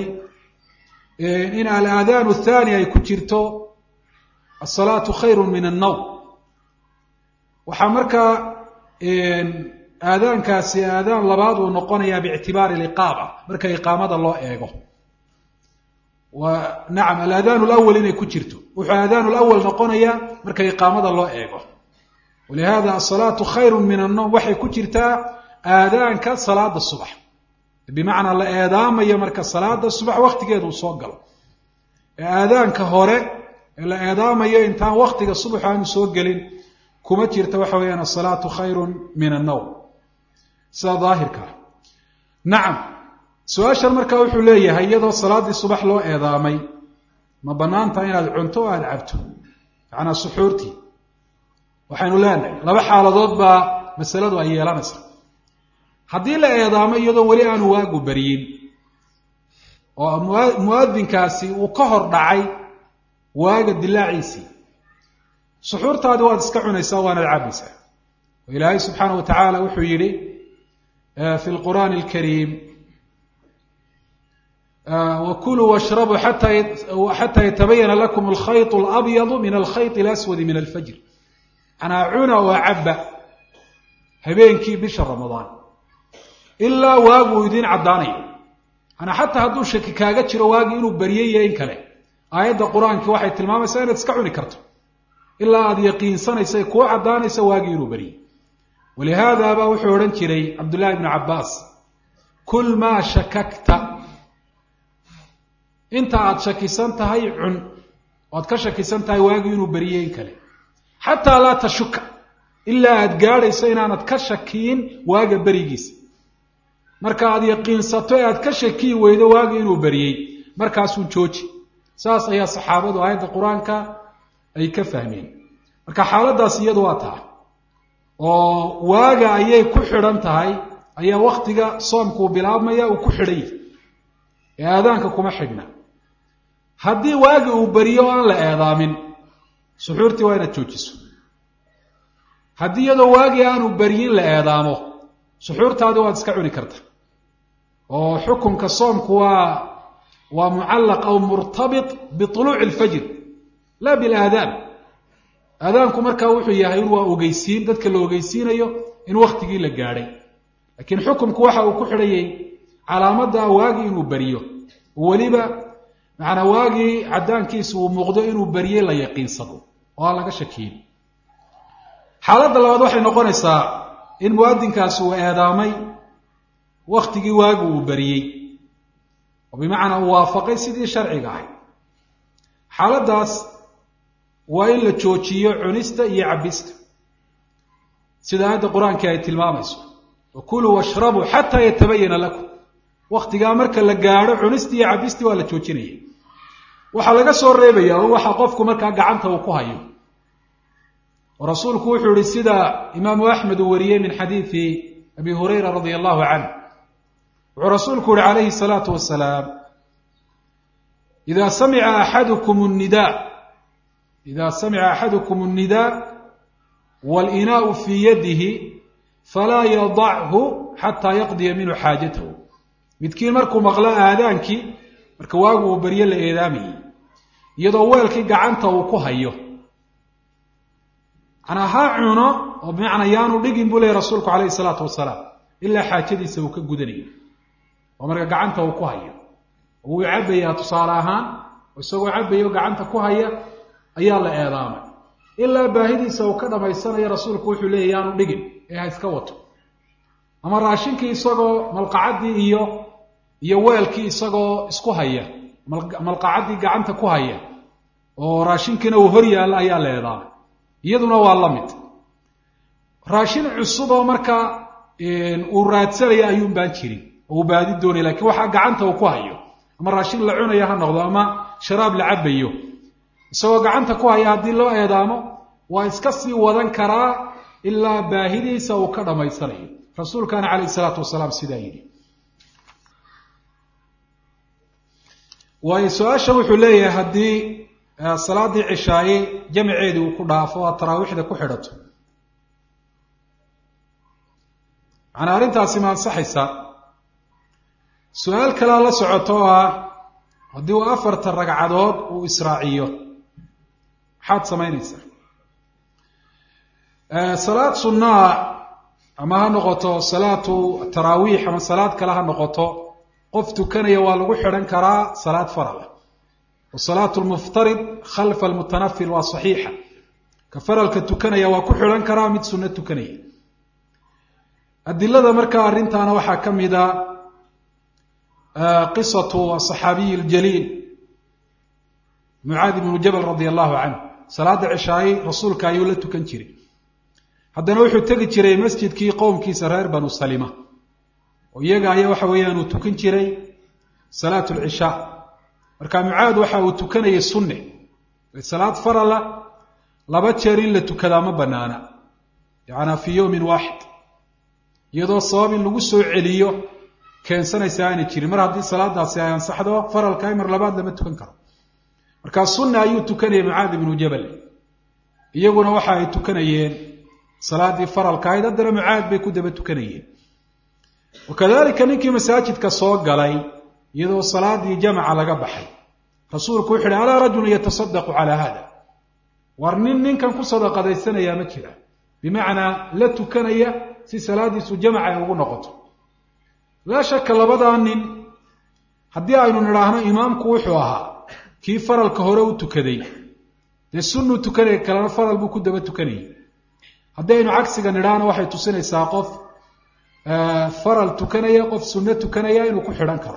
Speaker 1: in alaadaanu athani ay ku jirto asalaatu khayru min annawm waxaa markaa aadaankaasi aadaan labaad uu noqonayaa biictibaari liqaama marka iqaamada loo eego wa nacam alaadaanu lawal inay ku jirto wuxuu aadaanu lawal noqonayaa marka iqaamada loo eego walihada asalaatu khayru min annowm waxay ku jirtaa aadaanka salaada subax bimacnaa la eedaamayo marka salaada subax waktigeeda uu soo galo ee aadaanka hore ee la eedaamayo intaan waktiga subax aanu soo gelin kuma jirta waxa weeyaan asalaatu khayru min annowm sida daahirkaa nacam su-aashan markaa wuxuu leeyahay iyadoo salaaddii subax loo eedaamay ma banaantaha inaad cunto o aada cabto macnaa suxuurtii waxaynu leenahay laba xaaladood baa masaladu ay yeelanaysaa haddii la eedaamo iyadoo weli aanu waagu beryin oo muadinkaasi uu ka hor dhacay waaga dilaaciisii suxuurtaadi waad iska cunaysaa waanaad cabaysaa oo ilaahay subxaana wa tacaala wuxuu yidhi fi lqur'aani alkariim wkuluu washrabuu xataa yatabayana lakum alkhayط اlabyadu min alkhayط اlaswadi min alfajr manaa cuna oo caba habeenkii bisha ramadaan ilaa waagu uu idiin caddaanayo manaa xataa hadduu shaki kaaga jiro waagii inuu baryay iyo in kale aayadda qur-aanki waxay tilmaamaysaa inaad iska cuni karto ilaa aada yaqiinsanaysa kuu caddaanaysa waagii inuu baryay walihaadaba wuxuu odhan jiray cabdullahi bnu cabaas kul maa shakakta inta aada shakisan tahay cun oad ka shakisan tahay waagii inuu beriyey in kale xataa laa tashuka ilaa aada gaadhayso inaanad ka shakiyin waaga berigiisa marka aada yaqiinsato ee aad ka shakiyi weydo waagii inuu beriyey markaasuu jooji saas ayaa saxaabadu aayadda qur-aanka ay ka fahmeen marka xaaladaas iyadu waa taa oo waaga ayay ku xidhan tahay ayaa waktiga soomkuu bilaabmaya uu ku xidhan yahay ee aadaanka kuma xidhna haddii waagi uu beriyo o aan la eedaamin suxuurtii waa inaad joojiso haddii iyadoo waagii aanu beryin la eedaamo suxuurtaadi waad iska cuni karta oo xukunka soomku waa waa mucallaq aw murtabit biطuluuci اlfajr la bilaadaan aadaanku markaa wuxuu yahay in waa ogeysiin dadka la ogeysiinayo in waktigii la gaadhay laakiin xukumku waxa uu ku xidhayay calaamadda waagii inuu beriyo weliba macanaa waagii caddaankiisa uu muuqdo inuu beriyey la yaqiinsado oo aan laga shakiyin xaaladda labaad waxay noqonaysaa in muwaadinkaasi uu eedaamay waktigii waagi uu beriyey oo bimacnaa uu waafaqay sidii sharciga ahayd xaaladdaas waa in la joojiyo cunista iyo cabista sida aayadda qur-aankii ay tilmaamayso wakuluu washrabuu xataa yatabayana lakum waktigaa marka la gaadho cunistii iyo cabistii waa la joojinaya waxaa laga soo reebaya o waxa qofku markaa gacanta uu ku hayo oo rasuulku wuxuu yihi sida imaamu axmed uu wariyey min xadiidi abi hurayra radia allahu canh wuxuu rasuulku yihi calayhi salaatu wasalaam ida samica axadukum nida ida samica axadukum الnidaa wاlinaau fii yadihi falaa yadachu xataa yaqdiya minhu xaajatahu midkiin markuu maqlo aadaankii marka waagu uu baryo la eedaamayey iyadoo weelkii gacanta uu ku hayo manaa ha cuno oo bimacnaa yaanu dhigin buu leeyay rasuulku calayhi salaatu wasalaam ilaa xaajadiisa uu ka gudanayo oo marka gacanta uu ku hayo oo wuu cabbayaa tusaale ahaan oo isagoo cabbayo gacanta ku haya ayaa la eedaamay ilaa baahidiisa uu ka dhamaysanayo rasuulku wuxuu leeya yaanu dhigin ee ha iska wato ama raashinkii isagoo malqacaddii iyo iyo weelkii isagoo isku haya malqacaddii gacanta ku haya oo raashinkiina uu hor yaalla ayaa la eedaamay iyaduna waa la mid raashin cusub oo markaa uu raadsanaya ayuun baan jirin oo uu baadi doonaya lakiin waxaa gacanta uu ku hayo ama raashin la cunayo ha noqdo ama sharaab la cabayo isagoo gacanta ku haya haddii loo eedaamo waa iska sii wadan karaa ilaa baahidiisa uu ka dhammaysanayo rasuulkaana calayh isalaatu wasalaam sidaa yidhi waayo su-aasha wuxuu leeyahay haddii salaaddii cishaaye jamaceedii uu ku dhaafo aad taraawiixda ku xidhato macnaa arrintaasi ma ansaxaysaa su-aal kalea la socoto oo ah haddii uu afartan ragcadood uu israaciyo maxaad samaynaysaa salaad sunnaa ama ha noqoto salaatu taraawiix ama salaad kale ha noqoto qof tukanaya waa lagu xidhan karaa salaad farala wa salaatu lmuftarid khalfa almutanafil waa saxiixa ka faralka tukanaya waa ku xidhan karaa mid sunno tukanaya adilada markaa arrintaana waxaa ka mida qisatu asaxaabiyi aljaliil mucaadi bnu jabal radia allahu canhu salaada cishaaye rasuulka ayuu la tukan jiray haddana wuxuu tegi jiray masjidkii qowmkiisa reer banu salima oo iyaga ayaa waxa weeyaan uu tukan jiray salaat lcishaa marka mucaad waxa uu tukanayay sunne salaad farala laba jeer in la tukadaa ma banaana yacanaa fii yowmin waaxid iyadoo sabab in lagu soo celiyo keensanaysa aanay jirin mar haddii salaadaasi ay ansaxdo faralka mar labaad lama tukan karo markaa sunna ayuu tukanayay mucaad ibnu jabal iyaguna waxa ay tukanayeen salaaddii faralka ahayd haddana mucaad bay ku daba tukanayeen wakadalika ninkii masaajidka soo galay iyadoo salaadii jamaca laga baxay rasuulku wuxu uhi alaa rajulun yatasadaqu calaa hada war nin ninkan ku sadaqadaysanayaa ma jira bimacnaa la tukanaya si salaadiisu jamac ay ugu noqoto laa shaka labadaa nin haddii aynu nidhaahno imaamku wuxuu ahaa kii faralka hore u tukaday dee sunnuu tukanaya kalena faral buu ku daba tukanayay haddii aynu cagsiga nidhaahno waxay tusinaysaa qof faral tukanaya qof sunno tukanaya inuu ku xidhan karo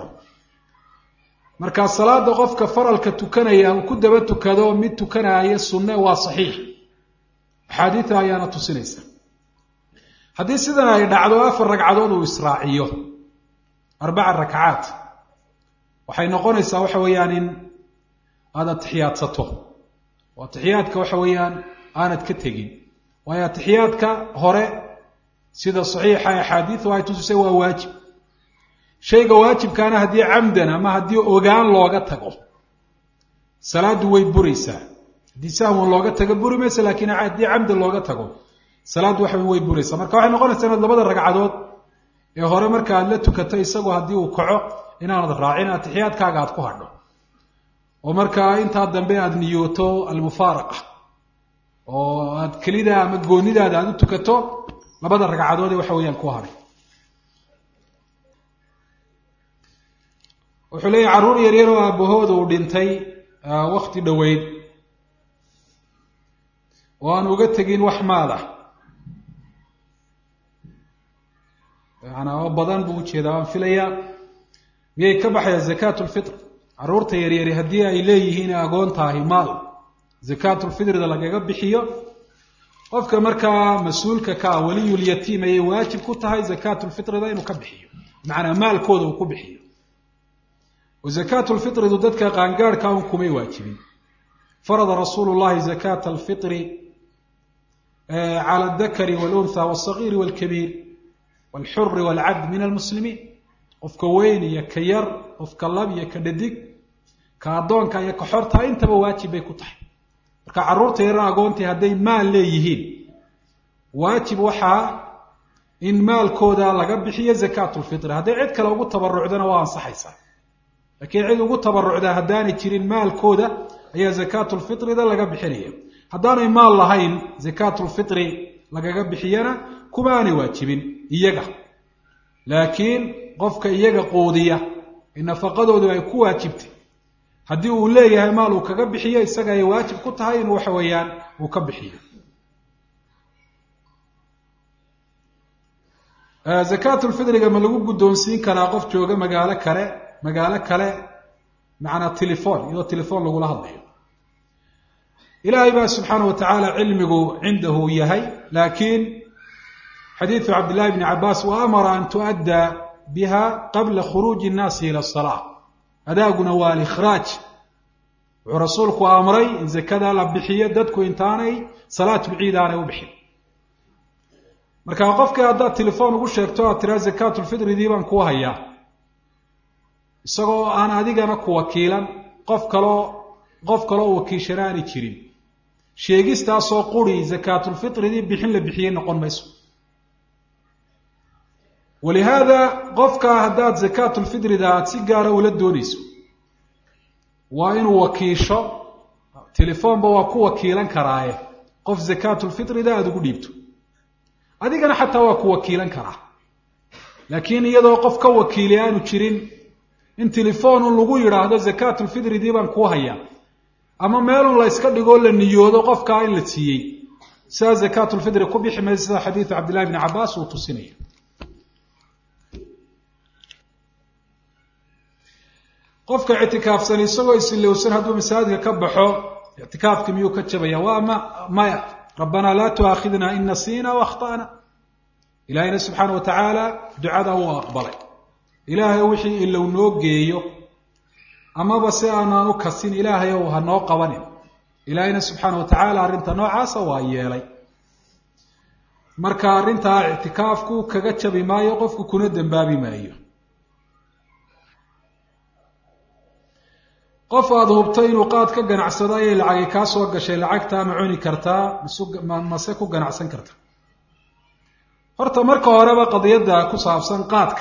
Speaker 1: marka salaada qofka faralka tukanaya uu ku daba tukado mid tukanaayo sunne waa saxiix axaadiida ayaana tusinaysa haddii sidan ay dhacdo afar ragcadood uu israaciyo arbaca rakcaat waxay noqonaysaa waxa weeyaan in aad atixiyaadsato oo atixiyaadka waxa weeyaan aanad ka tegin waayo atixiyaadka hore sida saxiixa axaadiidu ay tusisay waa waajib shayga waajibkaana haddii camdan ama haddii ogaan looga tago salaaddu way buraysaa haddii sahwan looga tago buri maysa laakiin haddii camdan looga tago salaaddu waxa way buraysaa marka waxay noqonaysaa inaad labada ragcadood ee hore marka aad la tukato isagoo haddii uu kaco inaanad raacin atixiyaadkaaga aad ku hadho oo markaa intaa dambe aad niyooto almufaaraqa oo aad kelida ama goonidaada aad u tukato labada ragcadood ee waxa weeyaan ku hadhay wuxuu leeyahy carruur yaryar oo aabahooda uu dhintay wakti dhoweyd oo aan uga tegin wax maal ah yaana oo badan buu ujeedaa waan filayaa miyay ka baxaya zakaat lfitr carruurta yaryari haddii ay leeyihiin agoon tahay maal zakaatulfitrida lagaga bixiyo qofka markaa mas-uulka ka ah weliyulyatiim ayay waajib ku tahay zakaatulfitrida inuu ka bixiyo macanaa maalkooda uu ku bixiyo oo zakaatulfitridu dadka qaangaadhka un kumay waajibin farada rasuulu llahi zakaata alfitri cala aldakari waluntha walsagiiri walkabiir walxuri walcabd min almuslimiin qofka weyn iyo ka yar qofka lab iyo ka dhadig ka addoonka iyo ka xorta intaba waajib bay ku tahay marka carruurta yarar agoontii hadday maal leeyihiin waajib waxaa in maalkooda laga bixiyo zakaatulfitri hadday cid kale ugu tabarucdana waa ansaxaysaa laakiin cid ugu tabarucda haddaanay jirin maalkooda ayaa zakaatulfitrida laga bixinaya haddaanay maal lahayn zakaatulfitri lagaga bixiyana kuma aanay waajibin iyaga laakiin qofka iyaga quudiya ee nafaqadoodu ay ku waajibtay haddii uu leeyahay maal uu kaga bixiyo isaga ay waajib ku tahay inuu waxa weeyaan uu ka bixiyo zakaatulfidriga ma lagu guddoonsiin karaa qof jooga magaalo kale magaalo kale macnaa telefon iyadoo telefon lagula hadlayo ilaahay baa subxaana wa tacaala cilmigu cindahu yahay laakiin xadiidu cabdillahi bni cabaas wa amara an tu'adda biha qabla khuruuji nnaasi ila asalaa adaaguna waa alikhraaj wuxuu rasuulku amray in zakada la bixiyo dadku intaanay salaatulciid aanay u bixin marka qofkii haddaad telefoon ugu sheegto aad tiraa zakaatulfitridii baan kuu hayaa isagoo aan adigana ku wakiilan qof kaloo qof kaloo wakiishana aanay jirin sheegistaasoo quri zakaatulfitridii bixin la bixiyey noqon mayso walihaada qofka haddaad zakaatulfitrida aada si gaara ula doonayso waa inuu wakiisho telefoonba waa ku wakiilan karaaye qof zakaatulfitrida aada ugu dhiibto adigana xataa waa ku wakiilan karaa laakiin iyadoo qof ka wakiili aanu jirin in telefoonu lagu yidhaahdo zakaatulfitridii baan kuu hayaa ama meelun la yska dhigoo la niyoodo qofkaa in la siiyey sidaa zakaatulfitri ku bixi maysa sida xadiidu cabdillahi bni cabaas uu tusinaya qofka ictikaafsan isagoo isilowsan hadduu masaajidka ka baxo ictikaafki miyuu ka jabaya waa ma maya rabbanaa laa tuaakhidna in nasiina waakhta'na ilaahayna subxaana wa tacaala ducada uu aqbalay ilaahay wixii ilow noo geeyo amaba si aanaan u kasin ilaahay ow ha noo qabanin ilaahayna subxaana wa tacaala arrinta noocaasa waa yeelay marka arrintaa ictikaafku kaga jabi maayo qofku kuna dembaabi maayo qof aada hubtay inuu qaad ka ganacsado ayay lacagi kaa soo gashay lacagtaa ma cuni kartaa mase ku ganacsan karta horta marka horeba qadiyadda ku saabsan qaadka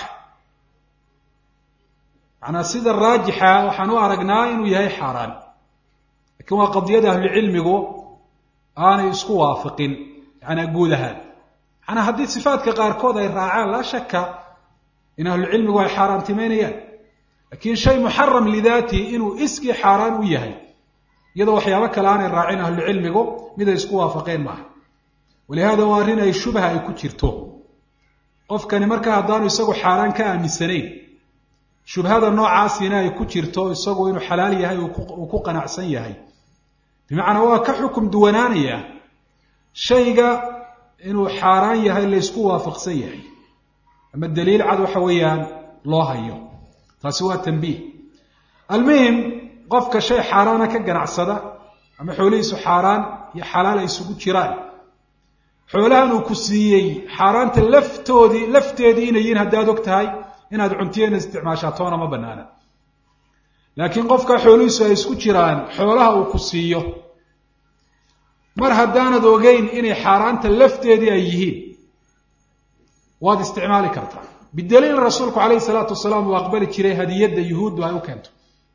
Speaker 1: macnaa sida raajixa waxaan u aragnaa inuu yahay xaaraan lakiin waa qadiyada ahlucilmigu aanay isku waafiqin yanaa guud ahaan manaa haddii sifaadka qaarkood ay raacaan laa shaka in ahlucilmigu ay xaaraantimeynayaan lakiin shay muxaram lidaati inuu iskii xaaraan u yahay iyadoo waxyaabo kale aanay raacin ahlucilmigu mid ay isku waafaqeen maaha walihaada waa arrin ay shubha ay ku jirto qofkani markaa haddaanu isagu xaaraan ka aaminsanayn shubhada noocaasina ay ku jirto isagu inuu xalaal yahay uu ku qanacsan yahay bimacnaa waa ka xukum duwanaanaya shayga inuu xaaraan yahay laysku waafaqsan yahay ama daliil cad waxa weeyaan loo hayo taasi waa tanbiih almuhim qofka shay xaaraana ka ganacsada ama xoolihiisu xaaraan iyo xalaal ay isugu jiraan xoolahan uu ku siiyey xaaraanta laftoodii lafteedii inay yihiin haddaad og tahay inaad cuntiyeena isticmaashaa toona ma banaana laakiin qofka xoolihiisu ay isku jiraan xoolaha uu ku siiyo mar haddaanad ogeyn inay xaaraanta lafteedii ay yihiin waad isticmaali kartaa bidaliil rasuulku calayhi salaatu wasalaam uu aqbali jiray hadiyadda yuhuuddu ay u keento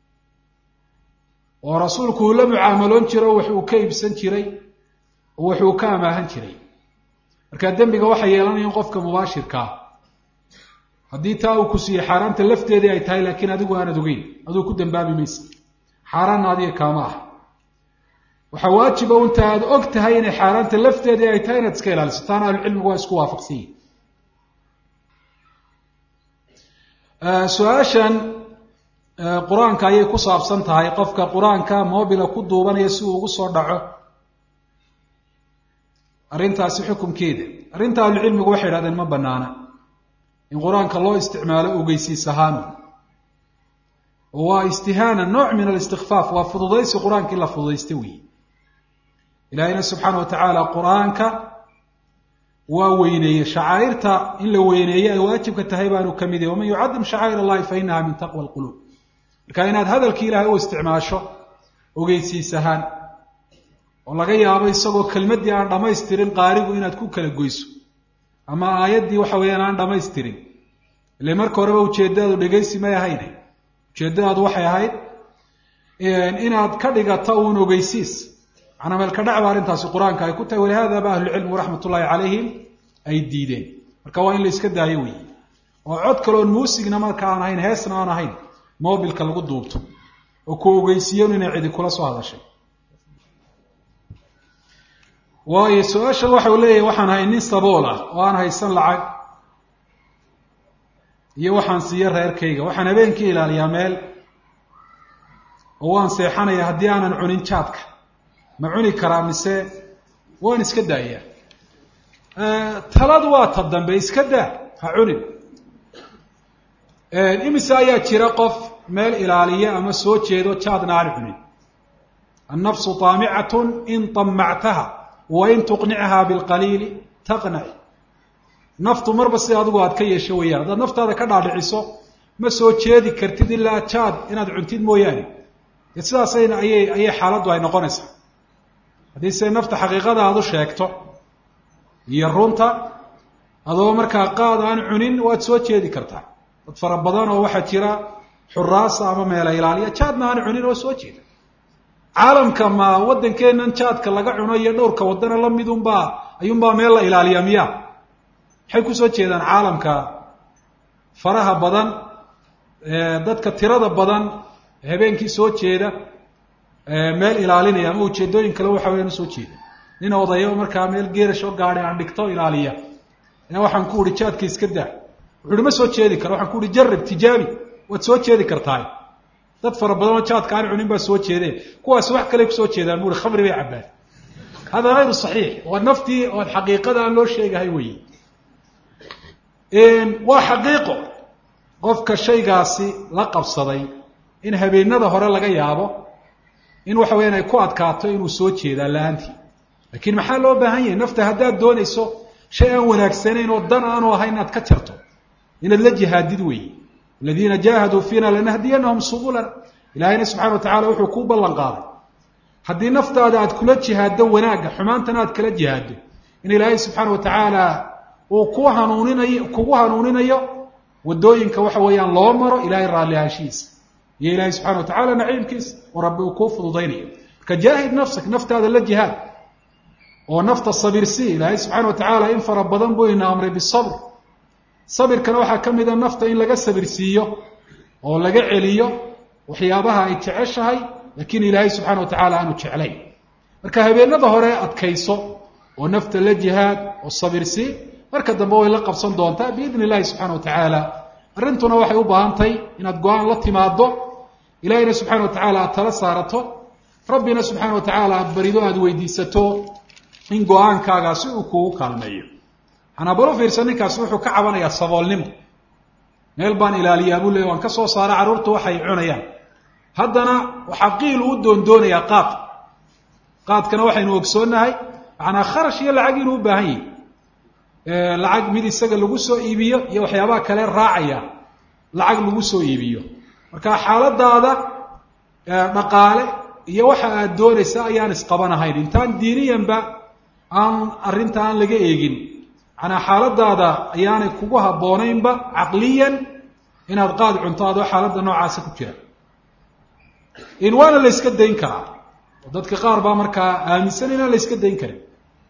Speaker 1: oo rasuulku uu la mucaamaloon jiro wax uu ka iibsan jiray oo wax uu ka amaahan jiray markaa dembiga waxay yeelanayaan qofka mubaashirkaa haddii taa uu ku siiyey xaaraanta lafteedii ay tahay laakiin adigu aanad ogeyn aduu ku dambaabi maysa xaaraanna adiga kaama ah waxaa waajiba unta aad og tahay inay xaaraanta lafteedii ay tahay inaad iska ilaaliso taana ahlucilmigu waa isku waafaqsan yihin su-aashan qur-aanka ayay ku saabsan tahay qofka qur-aanka mobila ku duubanaya si uu ugu soo dhaco arrintaasi xukunkeeda arrinta ahlucilmigu waxay idhahdeen ma banaana in qur-aanka loo isticmaalo ogeysiis ahaan oo waa istihaana nooc min alistikfaaf waa fududaysi qur-aanka in la fududaysta weeye ilaahayna subxaana wa tacaala qur-aanka waa weyneeye shacaa'irta in la weyneeye ay waajibka tahay baanu ka mid yahy waman yucadim shacaa'ir allahi fa inaha min taqwa alquluub marka inaad hadalkii ilaahay u isticmaasho ogeysiis ahaan oo laga yaabo isagoo kelmaddii aan dhammaystirin qaarigu inaad ku kala goyso ama aayaddii waxa weeyaan aan dhammaystirin ile marka horeba ujeeddadaadu dhegaysi may ahayne ujeeddadaadu waxay ahayd inaad ka dhigato uun ogeysiis manaa meelka dhacba arrintaasi qur-aanka ay ku tahay walihada ba ahlucilmigu raxmat ullahi calayhim ay diideen marka waa in la iska daayo wey oo cod kaleoon muusigna marka aan ahayn heesna aan ahayn mobilka lagu duubto oo ku ogeysiiyan inay cidi kula soo hadashay waayo su-aashan waxau leeyahay waxaan ahay nin sabool ah oo aan haysan lacag iyo waxaan siiyo reerkayga waxaan habeenkii ilaaliyaa meel oo waan seexanaya haddii aanan cunin jaadka ma cuni karaa mise waan iska daayaa taladu waa ta dambe iska daa ha cunin imise ayaa jira qof meel ilaaliya ama soo jeedo jaadna aan cunin annafsu taamicatun in طamactaha wain tuqnichaa bilqaliili taqnaci naftu marba sida adigu aad ka yeesho weyaan haddaad naftaada ka dhaadhiciso ma soo jeedi kartid ilaa jaad inaad cuntid mooyaane dee sidaasayna ayay ayay xaaladdu ay noqonaysaa haddii se nafta xaqiiqada aad u sheegto iyo runta adoo markaa qaad aan cunin waad soo jeedi kartaa dad fara badan oo waxaa jira xuraasa ama meela ilaaliya jaadna aan cunin oo soo jeeda caalamka ma waddankeennan jaadka laga cuno iyo dhowrka waddana la midunbaa ayuunbaa meel la ilaaliyaa miya maxay kusoo jeedaan caalamka faraha badan dadka tirada badan habeenkii soo jeeda meel ilaalinaya ama ujeedooyin kale waxa weyaan usoo jeeda nin odayo markaa meel geerash oo gaadhay aan dhigto ilaaliya ayaa waxaan ku uhi jaadka iska daa wuxu uhi ma soo jeedi karo waxaan ku uhi jarib tijaabi waad soo jeedi kartaa dad fara badan oo jaadka aan cunin baa soo jeedeen kuwaas wax kale kusoo jeedaan bu uhi khamri bay cabbaan hada hayru saxiix waa naftii ood xaqiiqada aan loo sheegahay weyi waa xaqiiqo qofka shaygaasi la qabsaday in habeenada hore laga yaabo in waxa weyaan ay ku adkaato inuu soo jeedaa la-aantii laakiin maxaa loo baahan yahay nafta haddaad doonayso shay aan wanaagsanayn oo dan aanu ahayn inaad ka jarto inaad la jihaadid weeye aladiina jaahaduu fiina lanahdiyanahum subulana ilaahayna subxana wa tacala wuxuu kuu ballan qaaday haddii naftaada aad kula jihaaddo wanaagga xumaantana aad kala jihaaddo in ilaahay subxaana wa tacaala uu ku hanuuninayo kugu hanuuninayo waddooyinka waxa weeyaan loo maro ilahay raalli ahaanshihiisa iyo ilaahay subxana wa tacala naciimkiisa oo rabbi uu kuu fududaynayo marka jaahid nafsak naftaada la jihaad oo nafta sabirsi ilaahay subxaana wa tacaala in fara badan buu ina amray bisabr sabirkana waxaa ka mid a nafta in laga sabirsiiyo oo laga celiyo waxyaabaha ay jeceshahay laakiin ilaahay subxana wa tacala aanu jeclayn marka habeenada hore adkayso oo nafta la jihaad oo sabirsi marka dambe way la qabsan doontaa biidni illahi subxana wa tacaala arrintuna waxay u baahantahay inaad go-aan la timaado ilahayna subxana wa tacaala aad tala saarato rabbina subxaana wa tacaala aad barido aada weydiisato in go-aankaagaasi uu kugu kaalmeeyo manaa bal u fiirsan ninkaasi wuxuu ka cabanayaa saboolnimo meel baan ilaaliyaa buu leey waan ka soo saara carruurtu waxay cunayaan haddana waxaa qiilu u doondoonayaa qaad qaadkana waxaynu ogsoonnahay manaa kharash iyo lacag inuu u baahan yahi lacag mid isaga lagu soo iibiyo iyo waxyaabaha kale raacaya lacag lagu soo iibiyo marka xaaladaada dhaqaale iyo waxa aad doonaysa ayaan isqabanahayn intaan diiniyanba aan arrinta aan laga eegin manaa xaaladaada ayaanay kugu habboonaynba caqliyan inaad qaad cunto adoo xaaladda noocaasa ku jira in waana la yska dayn karaa oo dadka qaar baa markaa aaminsan inaan la yska dayn karin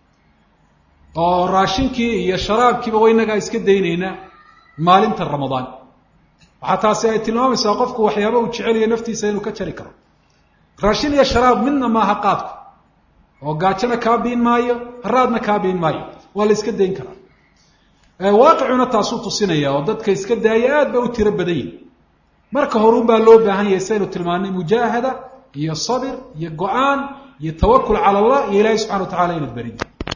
Speaker 1: oo raashinkii iyo sharaabkiiba waynagaa iska daynaynaa maalinta ramadaan waxaa taasi ay tilmaamaysaa qofku waxyaaba uu jeceliyo naftiisa inuu ka jari karo raashin iyo sharaab midna maaha qaadku oo gaajona kaa biin maayo haraadna kaa biin maayo waa la iska dayn karaa waaqicuna taasuu tusinaya oo dadka iska daaya aad ba u tiro badan yihin marka horun baa loo baahan yahay saynu tilmaanay mujaahada iyo sabir iyo go-aan iyo tawakul cala allah iyo ilaahay subxana wa tacala inaad barid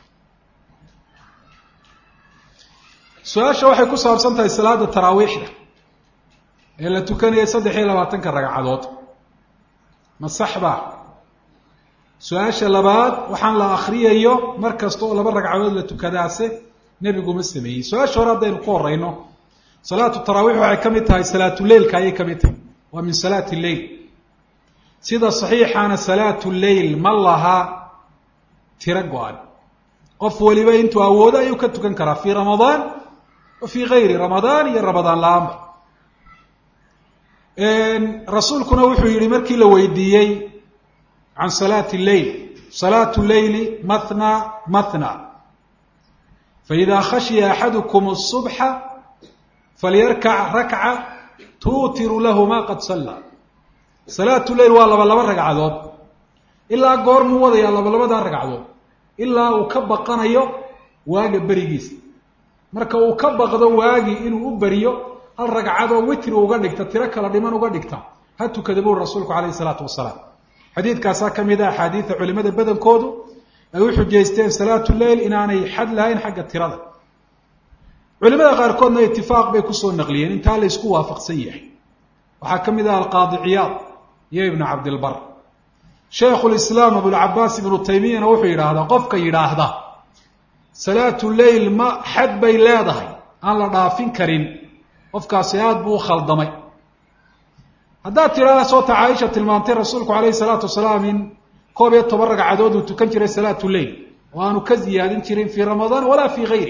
Speaker 1: su-aasha waxay ku saabsan tahay salaada taraawiixda ee la tukanayay saddex iyo labaatanka ragcadood ma saxba su-aasha labaad waxaan la akriyayo mar kasta oo laba ragcadood la tukadaase nebigu ma sameeyey su-aasha hore haddaynu ku horeyno salaatu taraawiix waxay ka mid tahay salaatuleilka ayay ka mid tahay waa min salaati lleil sida saxiixaana salaatu lleil ma laha tiro go-an qof waliba intuu awoodo ayuu ka tukan karaa fii ramadaan wa fii gayri ramadaan iyo ramadaan la-aanba rasuulkuna wuxuu yihi markii la weydiiyey can salaati lleyl salaatu leyli mathna mathna faida khashiya axadukum الصubxa falyarkac rakca tuutiru lahu ma qad salla salaatu leyl waa laba laba ragcadood ilaa goormuu wadayaa laba labadaa ragcadood ilaa uu ka baqanayo waaga berigiisa marka uu ka baqdo waagii inuu u beriyo hal ragcadoo witri uga dhigta tiro kala dhiman uga dhigta ha tukada buri rasuulku calayhi isalaatu wasalaam xadiidkaasaa ka mid a axaadiida culimada badankoodu ay u xujaysteen salaatu leyl inaanay xad lahayn xagga tirada culimada qaarkoodna itifaaq bay kusoo naqliyeen intaa la isku waafaqsan yahay waxaa ka mid ah alqaadi ciyaad iyo ibnu cabdilbar shaykhu lislaam abulcabaas ibnu taymiyana wuxuu yidhaahdaa qofka yidhaahda salaatu leyl ma xad bay leedahay aan la dhaafin karin qofkaasi aada buu u khaldamay haddaad tidhaahda soota caaisha tilmaantay rasuulku calayhi salaatu wasalaam in koob iyo toban ragcadood uu tukan jiray salaatu leyl oo aanu ka ziyaadin jirin fii ramadaan walaa fii gayri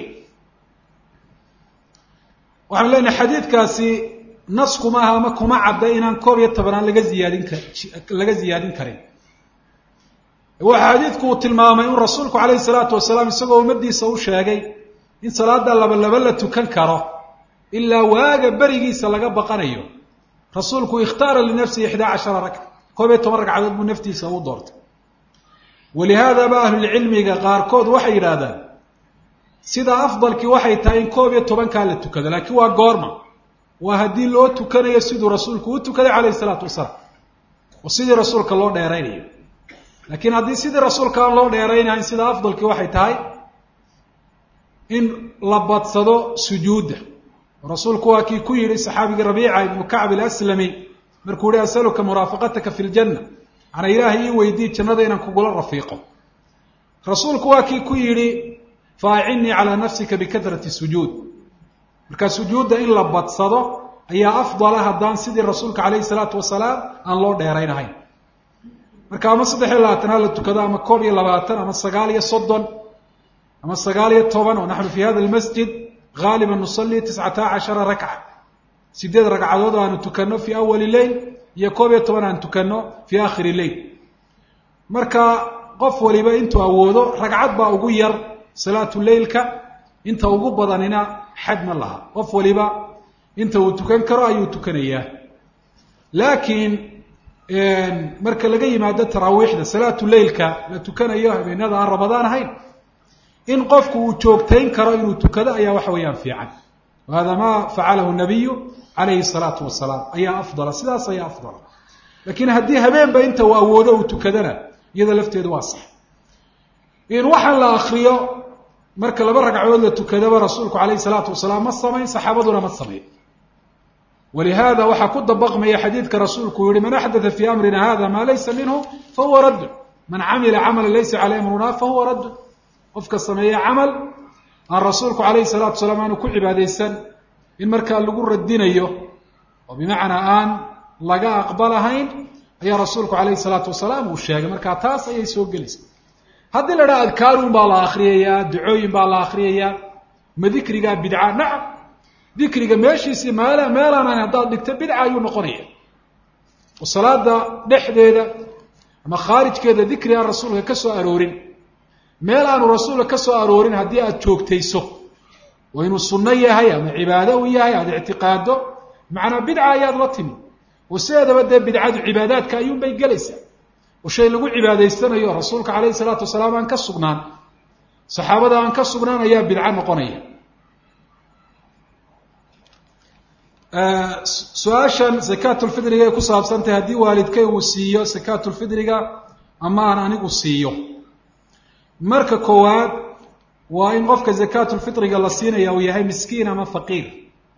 Speaker 1: waxaanu leenahay xadiidkaasi nas kuma aha ama kuma cadda inaan koob iyo tobanaan laga ziyaadin ka laga ziyaadin karin waxa xadiidku uu tilmaamay in rasuulku calayhi salaatu wasalaam isagoo ummadiisa u sheegay in salaada laba laba la tukan karo ilaa waaga berigiisa laga baqanayo rasuulku ikhtaara linafsihi ixdaa cashara ragca koob iyo toban ragcadood buu naftiisa u doortay walihaadaba ahlulcilmiga qaarkood waxay yidhaahdaan sida afdalkii waxay tahay in koob iyo tobankaa la tukado laakiin waa goorma waa haddii loo tukanayo siduu rasuulku u tukaday calayhi salaatu wasalaam oo sidii rasuulka loo dheeraynayo laakiin haddii sidii rasuulka aan loo dheeraynayn sida afdalkii waxay tahay in la badsado sujuudda rasuulku waa kii ku yidhi saxaabigii rabiica ibnu kacb ilaslami markuu yihi asaluka muraafaqataka fi ljanna ana ilaahay ii weydii jannada inaan kugula rafiiqo rasuulku waa kii ku yidhi faacinnii calaa nafsika bikadrati sujuud marka sujuudda in la badsado ayaa afdala haddaan sidii rasuulka calayhi salaatu wasalaam aan loo dheeraynahayn marka ama saddex iyo labaatan ha la tukado ama koob iyo labaatan ama sagaal iyo soddon ama sagaal iyo toban oo naxnu fi hada almasjid gaaliba nusalli tiscata cashara rakca sideed ragcadood oo aanu tukanno fii awali leyl iyo koob iyo toban aan tukanno fii aakhiri leyl marka qof waliba intuu awoodo ragcad baa ugu yar salaatu leylka inta ugu badanina xad ma laha qof waliba inta uu tukan karo ayuu tukanayaa laakiin marka laga yimaado taraawiixda salaatu leylka la tukanayo habeenada aan ramadaan ahayn in qofku uu joogtayn karo inuu tukado ayaa waxa weeyaan fiican wahada ma facalahu nabiyu calayhi salaatu wasalaam ayaa afdala sidaas ayaa afdala laakiin haddii habeenba inta uu awoodo uu tukadana iyada lafteedu waa sax in waxaan la akriyo marka laba ragcadood la tukadaba rasuulku calayhi salaatu wasalaam ma samayn saxaabaduna ma samayn walihaada waxaa ku dabaqmaya xadiidka rasuulku yihi man axdaa fii amrina hada maa laysa minhu fahuwa raddun man camila camala laysa caleyh amruna fahuwa raddun qofka sameeya camal aan rasuulku calayhi salaatu salaam aanu ku cibaadaysan in markaa lagu radinayo oo bimacnaa aan laga aqbalahayn ayaa rasuulku calayhi salaatu wasalaam uu sheegay markaa taas ayay soo gelaysa haddii la dhaha adkaaruun baa la akriyayaa ducooyin baa la akriyayaa ma dikrigaa bidca nacam dikriga meeshiisii meel meelaanayn haddaad dhigto bidca ayuu noqonaya oo salaada dhexdeeda ama khaarijkeeda dikri aan rasuulka ka soo aroorin meel aanu rasuulka ka soo aroorin haddii aada joogtayso oo inuu sunno yahay ama cibaado u yahay aada ictiqaado macnaa bidca ayaad la timi oo sideedaba dee bidcadu cibaadaadka ayuunbay gelaysaa oo shay lagu cibaadaysanayo rasuulka calayhi salaatu wasalaam aan ka sugnaan saxaabada aan ka sugnaan ayaa bidco noqonaya su-aashan sakaatulfidriga ay ku saabsantahay haddii waalidkay uu siiyo sakaatulfidriga ama aan anigu siiyo marka koowaad waa in qofka zakaatulfitriga la siinaya uu yahay miskiin ama faqiir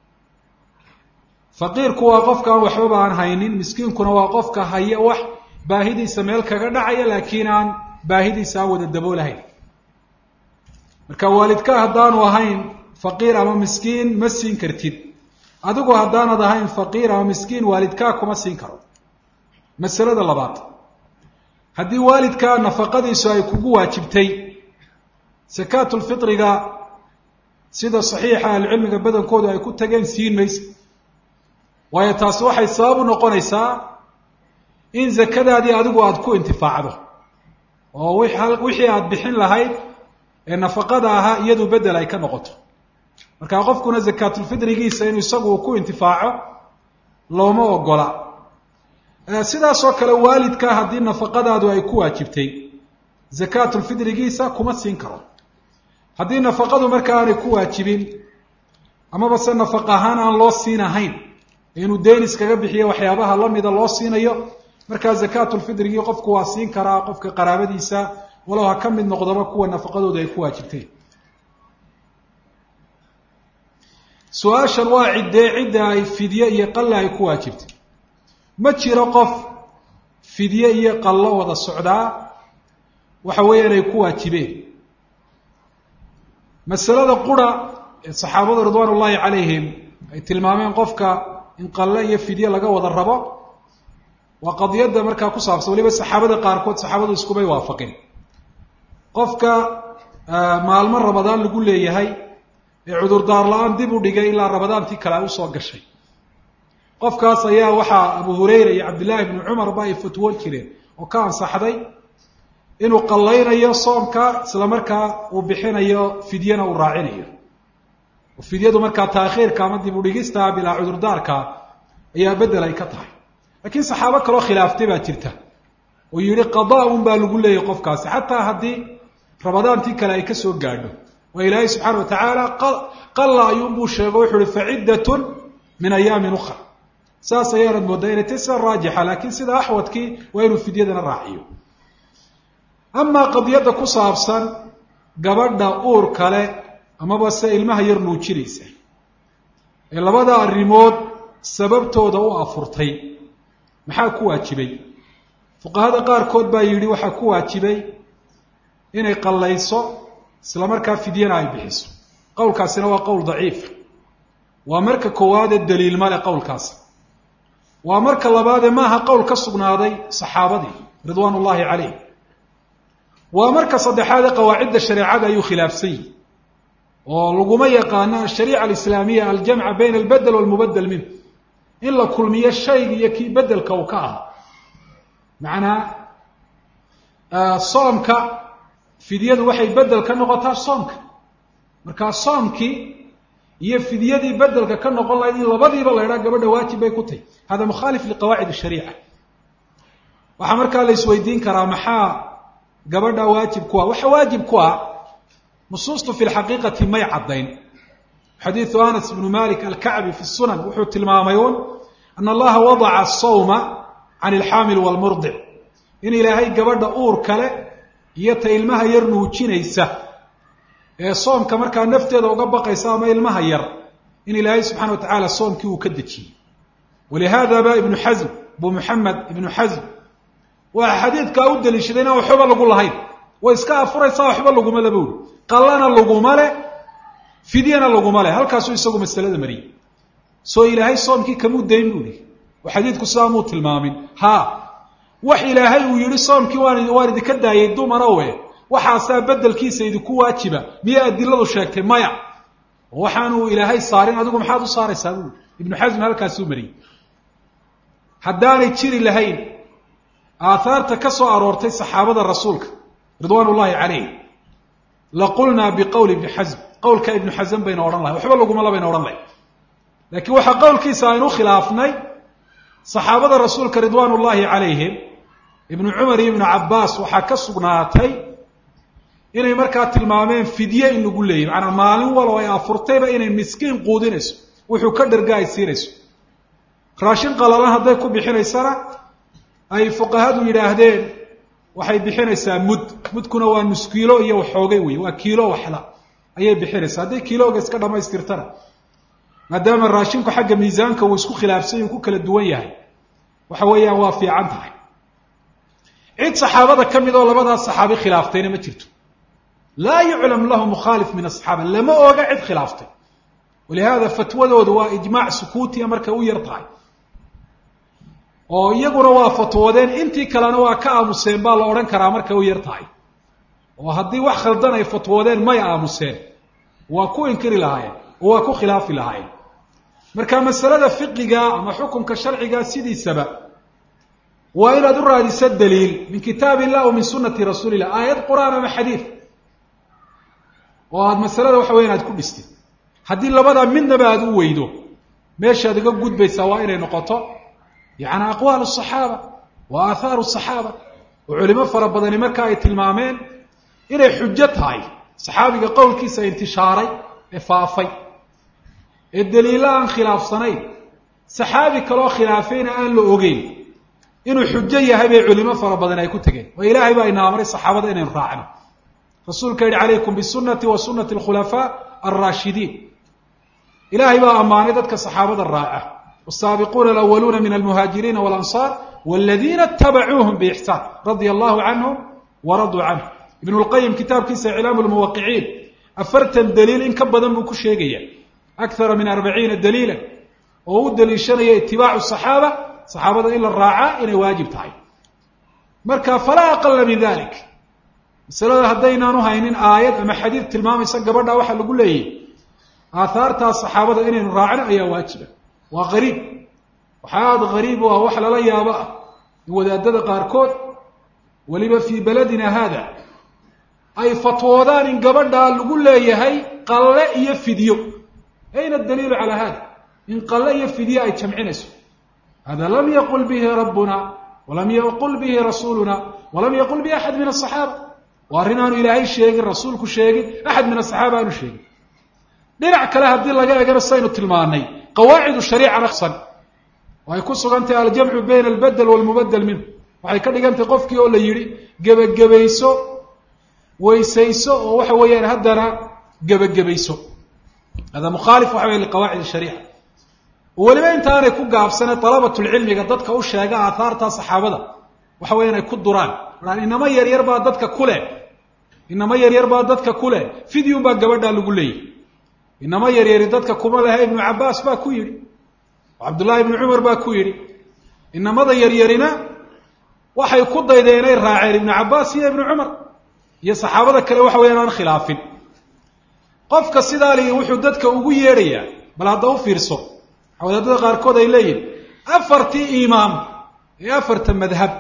Speaker 1: faqiirku waa qofka aan waxbaba aan haynin miskiinkuna waa qofka haya wax baahidiisa meel kaga dhacaya laakiin aan baahidiisa aan wada daboolahayn marka waalidka haddaanu ahayn faqiir ama miskiin ma siin kartid adigu haddaanad ahayn faqiir ama miskiin waalidkaa kuma siin karo masalada labaad haddii waalidkaa nafaqadiisu ay kugu waajibtay sakaatulfitriga sida saxiixa ahlucilmiga badankoodu ay ku tageen siin maysa waayo taasi waxay sabab u noqonaysaa in zakadaadii adigu aada ku intifaacdo oo wixii aada bixin lahayd ee nafaqada ahaa iyadu bedel ay ka noqoto markaa qofkuna zakaatulfidrigiisa inuu isagu uu ku intifaaco looma ogola sidaasoo kale waalidka haddii nafaqadaadu ay ku waajibtay zakaatulfidrigiisa kuma siin karo haddii nafaqadu markaa aanay ku waajibin amaba se nafaq ahaan aan loo siin ahayn inuu deen iskaga bixiyo waxyaabaha lamida loo siinayo markaa zakaatulfidrigii qofku waa siin karaa qofka qaraabadiisa walow ha ka mid noqdaba kuwa nafaqadooda ay ku waajibteen su-aashan waa ciddee cidda ay fidye iyo qalle ay ku waajibtay ma jiro qof fidye iyo qallo wada socdaa waxa weeyaan ay ku waajibeen masalada qura ee saxaabadu ridwaan ullaahi calayhim ay tilmaameen qofka in qalle iyo fidye laga wada rabo waa qadiyadda markaa ku saabsan waliba saxaabada qaarkood saxaabadu iskubay waafaqeen qofka maalmo rabadaan lagu leeyahay ee cudurdaar la-aan dib u dhigay ilaa rabadaantii kale ay usoo gashay qofkaas ayaa waxaa abu hurayra iyo cabdillaahi bni cumarba ay fatwoon jireen oo ka ansaxday inuu qallaynayo soomka isla markaa uu bixinayo fidyena uu raacinayo oo fidyadu markaa taakhiirka ama dib u dhigistaa bilaa cudurdaarka ayaa bedel ay ka tahay laakiin saxaabo kaloo khilaaftay baa jirta oo yihi qadaa un baa lagu leeyahy qofkaasi xataa haddii rabadaantii kale ay kasoo gaadho waa ilaahay subxaana wa tacaala qalla ayuunbuu sheego wuxu uhi faciddatun min ayaamin ukra saas ayaanad mooddaa inay tay sida raajixa laakiin sida axwadkii waa inuu fidyadana raaciyo amaa qadiyadda ku saabsan gabadha uur kale amaba se ilmaha yar nuujinaysa ee labada arrimood sababtooda u afurtay maxaa ku waajibay fuqahada qaarkood baa yidhi waxaa ku waajibay inay qallayso isla markaa fidyana ay bixiso qowlkaasina waa qowl daciif waa marka koowaadee daliil male qowlkaasi waa marka labaadee maaha qowl ka sugnaaday saxaabadii ridwaan ullaahi calayh waa marka saddexaadee qawaacidda shareecada ayuu khilaafsan yihi oo laguma yaqaano ashariica alislaamiya aljamca bayna albedel walmubadel minh in la kulmiyo shayga iyo kii bedelka uu ka ahaa macnaa soomka fidyadu waxay bedel ka noqotaa soomka markaa soomkii iyo fidyadii bedelka ka noqon lahayd in labadiiba la ydhaa gabadha waajib bay ku tahy hada mukhaalif liqawaacid shariica waxaa markaa la isweydiin karaa maxaa gabadha waajib ku ah waxa waajib ku ah nusuustu fi lxaqiiqati may caddayn xadiidu anas bnu malik alkacbi fi sunan wuxuu tilmaamay un ana allaha wadaca asawma can ilxaamil walmurdic in ilaahay gabadha uur kale iyo ta ilmaha yar nuujinaysa ee soomka markaa nafteeda uga baqaysa ama ilmaha yar in ilaahay subxana wa tacaala soomkii uu ka dejiyey walihada ba ibnu xasm abu muxamed ibnu xasm waa xadiidkaa u daliishaday inaan waxba lagu lahayn way iska afuraysaa waxba laguma laba uri qallana laguma le fidyana laguma le halkaasuu isagu masalada mariyey soo ilaahay soomkii kamuu dayn bu ihi oo xadiidku sidaa muu tilmaamin ha wax ilaahay uu yihi soomkii waan waan idinka daayay dumarawe waxaasaa bedelkiisa idinku waajiba miya adiladu sheegtay maya oo waxaanuu ilaahay saarin adigu maxaad u saaraysaa buui ibnu xasm halkaasuu mariyey haddaanay jiri lahayn aathaarta ka soo aroortay saxaabada rasuulka ridwaan ullaahi calayh la qulnaa biqowli ibni xasm qowlka ibnu xasm bayna odhan lahay waxba lagumala bayna odhan lahay laakiin waxaa qowlkiisa aynu khilaafnay saxaabada rasuulka ridwaan ullaahi calayhim ibnu cumar iyo ibnu cabbaas waxaa ka sugnaatay inay markaa tilmaameen fidye in lagu leeyahy macanaa maalin walo ay afurtayba inay miskiin quudinayso wuxuu ka dharga ay siinayso raashin qalalan hadday ku bixinaysana ay fuqahadu yidhaahdeen waxay bixinaysaa mud mudkuna waa nus kiilo iyo waxoogay wey waa kiilo waxla ayay bixinaysaa hadday kiilooga iska dhamaystirtana maadaama raashinku xagga miisaanka uu isku khilaafsany uu ku kala duwan yahay waxa weeyaan waa fiican tahay cid saxaabada ka mid oo labadaas saxaabi khilaaftayna ma jirto laa yuclam lahu mukhaalif min asaxaaba lama oga cid khilaaftay walihada fatwadoodu waa ijmaac sukuutiya markay u yar tahay oo iyaguna waa fatwoodeen intii kalena waa ka aamuseen baa la odhan karaa markay u yar tahay oo haddii wax khaldan ay fatwoodeen may aamuseen waa ku inkiri lahaayeen oo waa ku khilaafi lahaayeen marka masalada fiqiga ama xukunka sharciga sidiisaba waa inaad u raadiso daliil min kitaab illah o min sunati rasuuli illah aayad qur'aan ama xadiid oo aad masalada waxa weya aad ku dhistid haddii labadaa midnaba aada u weydo meeshaad iga gudbaysaa waa inay noqoto yani aqwaal asaxaaba wa aahaaru saxaaba oo culimo fara badani marka ay tilmaameen inay xujo tahay saxaabiga qowlkiisa intishaaray ee faafay ee daliilo aan khilaafsanayn saxaabi kaloo khilaafayna aan la ogeyn inuu xujo yahay bay culimo fara badan ay ku tegeen oo ilaahay baa ina amray saxaabada inaynu raacno rasuulka yihi calaykum bisunati wa sunati alkhulafaa alraashidiin ilaahay baa ammaanay dadka saxaabada raaca wasaabiquuna alawaluuna min almuhaajiriina walansaar waladiina itabacuuhum biixsaan radia allahu canhum waraduu canhu ibnu lqayim kitaabkiisa iclaamu lmuwaqiciin afartan daliil in ka badan buu ku sheegaya akara min arbaciina daliila oo u daliishanaya itibaacu saxaaba saxaabada in la raacaa inay waajib tahay marka falaa aqala min dalik masalada haddaynaanu haynin aayad ama xadiid tilmaamaysa gabadha waxaa lagu leeyahy aahaartaas saxaabada inaynu raacno ayaa waajiba waa qariib waxaa aada qariib u ah wax lala yaabo ah in wadaadada qaarkood weliba fii beladina haada ay fatwoodaan in gabadhaa lagu leeyahay qalle iyo fidyo ayna daliilu calaa hada in qalle iyo fidyo ay jamcinayso hada lam yaqul bihi rabbuna walam yaqul bihi rasuuluna walam yaqul bihi axad min asaxaaba waa arrin aanu ilaahay sheegin rasuulku sheegin axad min asaxaaba aanu sheegin dhinac kale haddii laga egana saynu tilmaanay qawaacidu shariica naqsan oo ay ku sugan tahay aljamcu bayna albedel walmubadel minhu waxay ka dhigan tahay qofkii oo la yidhi gebagabayso weysayso oo waxa weeyaan haddana gebagabayso hada mukhaalif waxa wey liqawaacid shariica weliba intaanay ku gaabsane dalabatulcilmiga dadka u sheega aahaarta saxaabada waxa weya inay ku duraan aa inamo yaryar baa dadka kuleh inamo yaryar baa dadka kuleh fidyun baa gabadhaa lagu leeyahy inamo yaryari dadka kuma lehe ibnu cabaas baa ku yidhi cabdullaahi ibnu cumar baa ku yidhi inamada yaryarina waxay ku daydeen inay raaceen ibnu cabaas iyo ibnu cumar iyo saxaabada kale waxa weyan aan khilaafin qofka sidaa lii wuxuu dadka ugu yeedhayaa bal hadda u fiirso wadaadada qaarkood ay leeyihin afartii imaam ee afarta madhab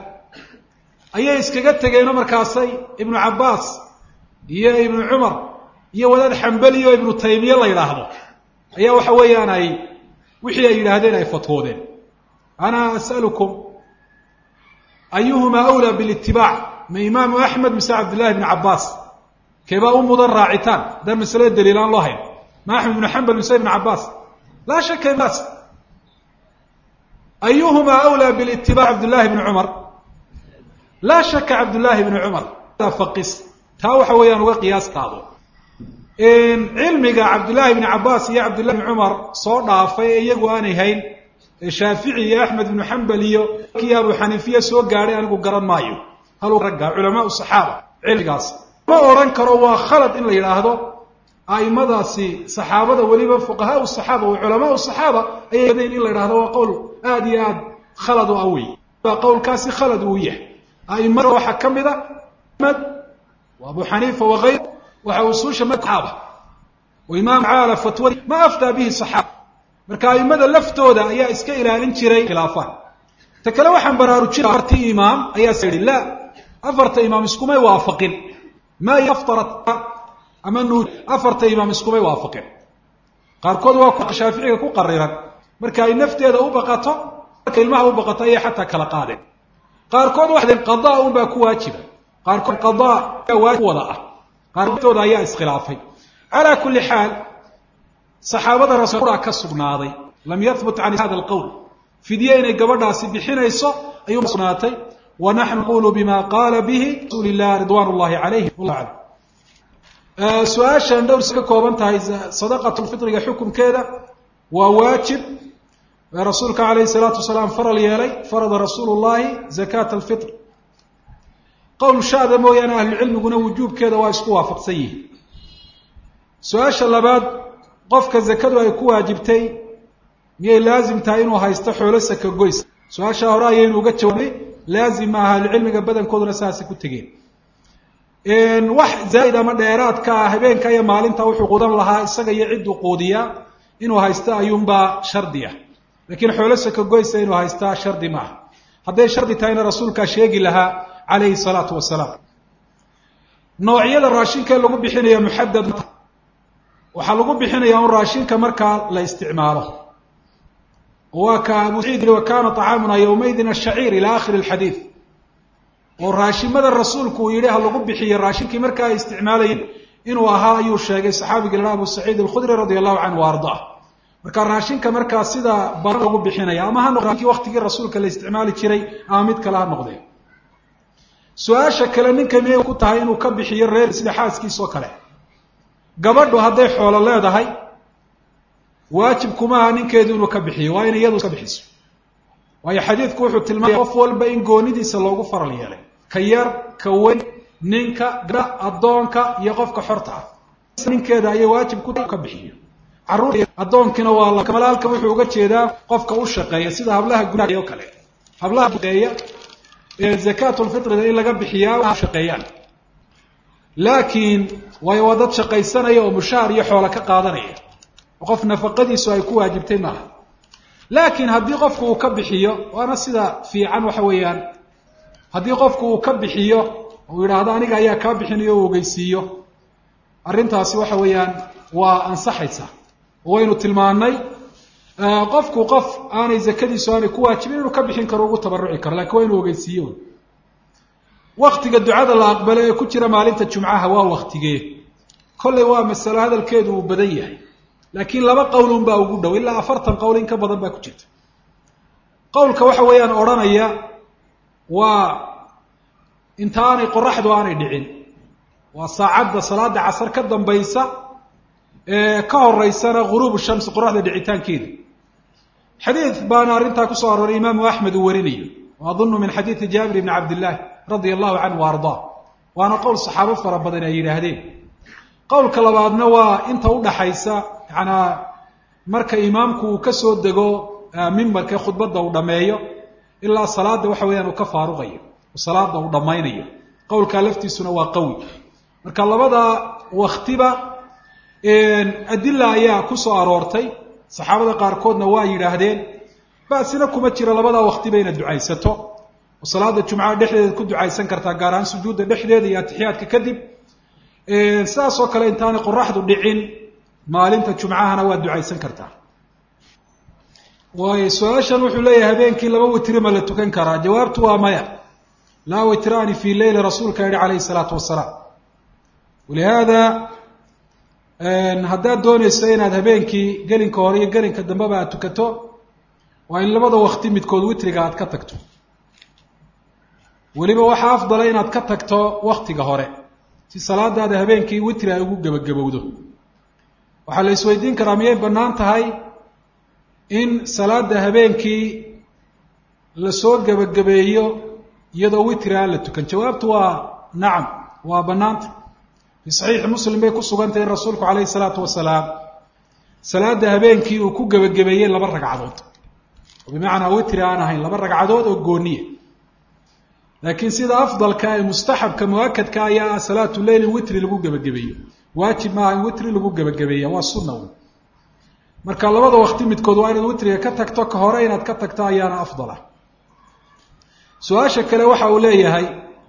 Speaker 1: ayay iskaga tegeenoo markaasay ibnu cabaas iyo ibnu cumar iyo wadaad xambali oo ibnu taymiye la yidhaahdo ayaa waxa weeyaan ay wixii ay yidhaahdeen ay fatwoodeen ana as'alukum ayuhumaa awlaa bilitibaac ma imaamu axmed mise cabdillahi ibnu cabaas keebaa u mudan raacitaan haddaan masalada daliil aan loo hayn ma axmed ibnu xambal mise ibnu cabaas laa shaka baas ayuhumaa awlaa bilitibac cabdullahi bni cumar laa shaka cabdullaahi bni cumar faqis taa waxa weeyaan uga qiyaas qaado cilmiga cabdullaahi bni cabaas iyo cabdullahi bni cumar soo dhaafay ee iyagu aanay hayn ee shaafici iyo axmed ibnu xambal iyo kii abu xaniifiya soo gaadhay anigu garan maayo hal ragga culamaau saxaaba cilmigaas ma odhan karo waa khalad in la yidhaahdo aimadaasi saxaabada weliba fuqahaa saxaaba wa culamaau saxaaba ayay dayn in la yidhahdo waa qowl aad iyo aad khalad u ah wey qowlkaasi khalad uu yahay aimada waxaa ka mid a med abu xaniifa wakayr waxa usuusha saxaaba oo imaam caala fatwadi ma aftaa bihi saxaaba marka aimada laftooda ayaa iska ilaalin jiray khilaafaan ta kale waxaan baraarujina afartii imaam ayaa yihi la afarta imaam iskumay waafaqin ma aftarat ama nuur afarta imaam iskumay waafaqin qaarkood waa shaaficiga ku qariran marka ay nafteeda u baqato marka ilmaha u baqato ayay xataa kala qaadeen qaarkood waxay qadaa un baa ku waajiba qaarkood qadaa waajib wada ah qaartooda ayaa iskhilaafay calaa kulli xaal saxaabada rasuulka ka sugnaaday lam yahbut can hada alqowl fidye inay gabadhaasi bixinayso ayuu sugnaatay wa naxnu naqulu bima qaala bihi rasuuli illah ridwan llahi calayhi wallah aclam su-aashan dhowrs ka kooban tahay sadaqatulfitriga xukunkeeda waa waajib rasuulka calayhi salaatu wasalaam faral yeelay farada rasuulu llahi zakaata alfitr qowl shaada mooyaane ahlucilmiguna wujuubkeeda waa isku waafaqsan yihiin su-aasha labaad qofka zakadu ay ku waajibtay miyay laazim tahay inuu haysto xoolo saka goys su-aashaa hore ayaynu uga jawaabnay laazim maaha ahlucilmiga badankooduna saasay ku tegeen wax zaa'id ama dheeraadka ah habeenka iyo maalinta wuxuu quudan lahaa isaga iyo cidduu quudiyaa inuu haysto ayuunbaa shardi ah laakiin xoolo sakagoysa inuu haystaa shardi maaha hadday shardi tahayna rasuulkaa sheegi lahaa calayhi salaatu wasalaam noocyada raashinkae lagu bixinaya muxadad waxaa lagu bixinayaa un raashinka markaa la isticmaalo waa ka abu saciid wa kana طacaamuna yowmaydin ashaciir ila akhiri اlxadiid oo raashimada rasuulku uu yihi ha lagu bixiyo raashinkii markaa ay isticmaalayeen inuu ahaa ayuu sheegay saxaabigii laha abu saciid alkhudri radi allahu canhu wa ardaa marka raashinka markaa sida baran lagu bixinaya ama ha noqde waktigii rasuulka la isticmaali jiray ama mid kale ha noqdee su-aasha kale ninka miyay ku tahay inuu ka bixiyo reer sida xaaskiisa oo kale gabadhu hadday xoolo leedahay waajib kumaha ninkeedu inuu ka bixiyo waa inay iyadu ka bixiso waayo xadiidku wuxuu tilmaamaya qof walba in goonidiisa loogu faral yeelay ka yar ka weyn ninka gabdha addoonka iyo qofka xorta ah ninkeeda ayay waajib ku ka bixiyo carruur addoonkina waa la malaalka wuxuu uga jeedaa qofka u shaqeeya sida hablaha gudaha oo kale hablaha shaqeeya ee zakaatulfitrida in laga bixiyaa shaqeeyaan laakiin waayo waa dad shaqaysanaya oo mushaar iyo xoolo ka qaadanaya qof nafaqadiisu ay ku waajibtay maaha laakiin haddii qofku uu ka bixiyo waana sida fiican waxa weeyaan haddii qofku uu ka bixiyo uu yidhaahdo aniga ayaa kaa bixinayo o ogeysiiyo arrintaasi waxa weeyaan waa ansaxaysaa waynu tilmaanay qofku qof aanay zakadiisu aanay ku waajibin inuu ka bixin karo ugu tabaruci karo lakin waa inuu ogeysiiyo waktiga ducada la aqbalo ee ku jira maalinta jumcaha waa waktigee kollay waa masalo hadalkeedu uu badan yahay laakiin laba qowlun baa ugu dhow ilaa afartan qowl in ka badan baa ku jirta qowlka waxa weeyaan odhanaya waa inta aanay qoraxdu aanay dhicin waa saacadda salaada casar ka dambaysa ee ka horeysana ghuruubu shamsi qoraxda dhicitaankeeda xadiid baana arrintaa kusoo arooray imaamu axmed uu warinayo o adunu min xadiidi jaabir ibni cabdillahi radia allahu canhu wa ardaa waana qowl saxaabo fara badan ay yidhaahdeen qowlka labaadna waa inta udhaxaysa yaanaa marka imaamku uu ka soo dego mimbarka khudbadda uu dhammeeyo ilaa salaada waxa weeyaan uu ka faaruqayo salaada uu dhammaynayo qowlkaa laftiisuna waa qawi marka labada waktiba adila ayaa ku soo aroortay saxaabada qaarkoodna waa yidhaahdeen basina kuma jira labada waktiba inaad ducaysato oo salaada jumcaha dhexdeedaad ku ducaysan kartaa gaar ahaan sujuudda dhexdeeda iyo atixiyaadka kadib sidaas oo kale intaanay qoraxdu dhicin maalinta jumcahana waad ducaysan kartaa waayo su-aashan wuxuu leeyahay habeenkii laba witri ma la tukan karaa jawaabtu waa maya laa witraani fi leyli rasuulka yihi calayhi salaatu wasalaam walihaada haddaad doonayso inaad habeenkii gelinka hore iyo gelinka dambeba aad tukato waa in labada wakti midkood witriga aad ka tagto weliba waxaa afdala inaad ka tagto waktiga hore si salaadaada habeenkii witri ay ugu gebagabowdo waxaa la isweydiin karaa miyay bannaan tahay in salaada habeenkii lasoo gebagabeeyo iyadoo witri aan la tukan jawaabtu waa nacam waa bannaanta fii saxiixi muslim bay ku sugantay in rasuulku calayhi salaatu wasalaam salaada habeenkii uu ku gebagabeeyey laba ragcadood oo bimacnaa witri aan ahayn laba ragcadood oo gooniya laakiin sida afdalka ee mustaxabka muakadka ayaa ah salaatu leyl in witri lagu gebagabeeyo waajib maaha in witri lagu gebagabeeya waa sunna wy marka labada wakti midkood waa inaad witriga ka tagto ka hore inaad ka tagto ayaana afdala su-aasha kale waxa uu leeyahay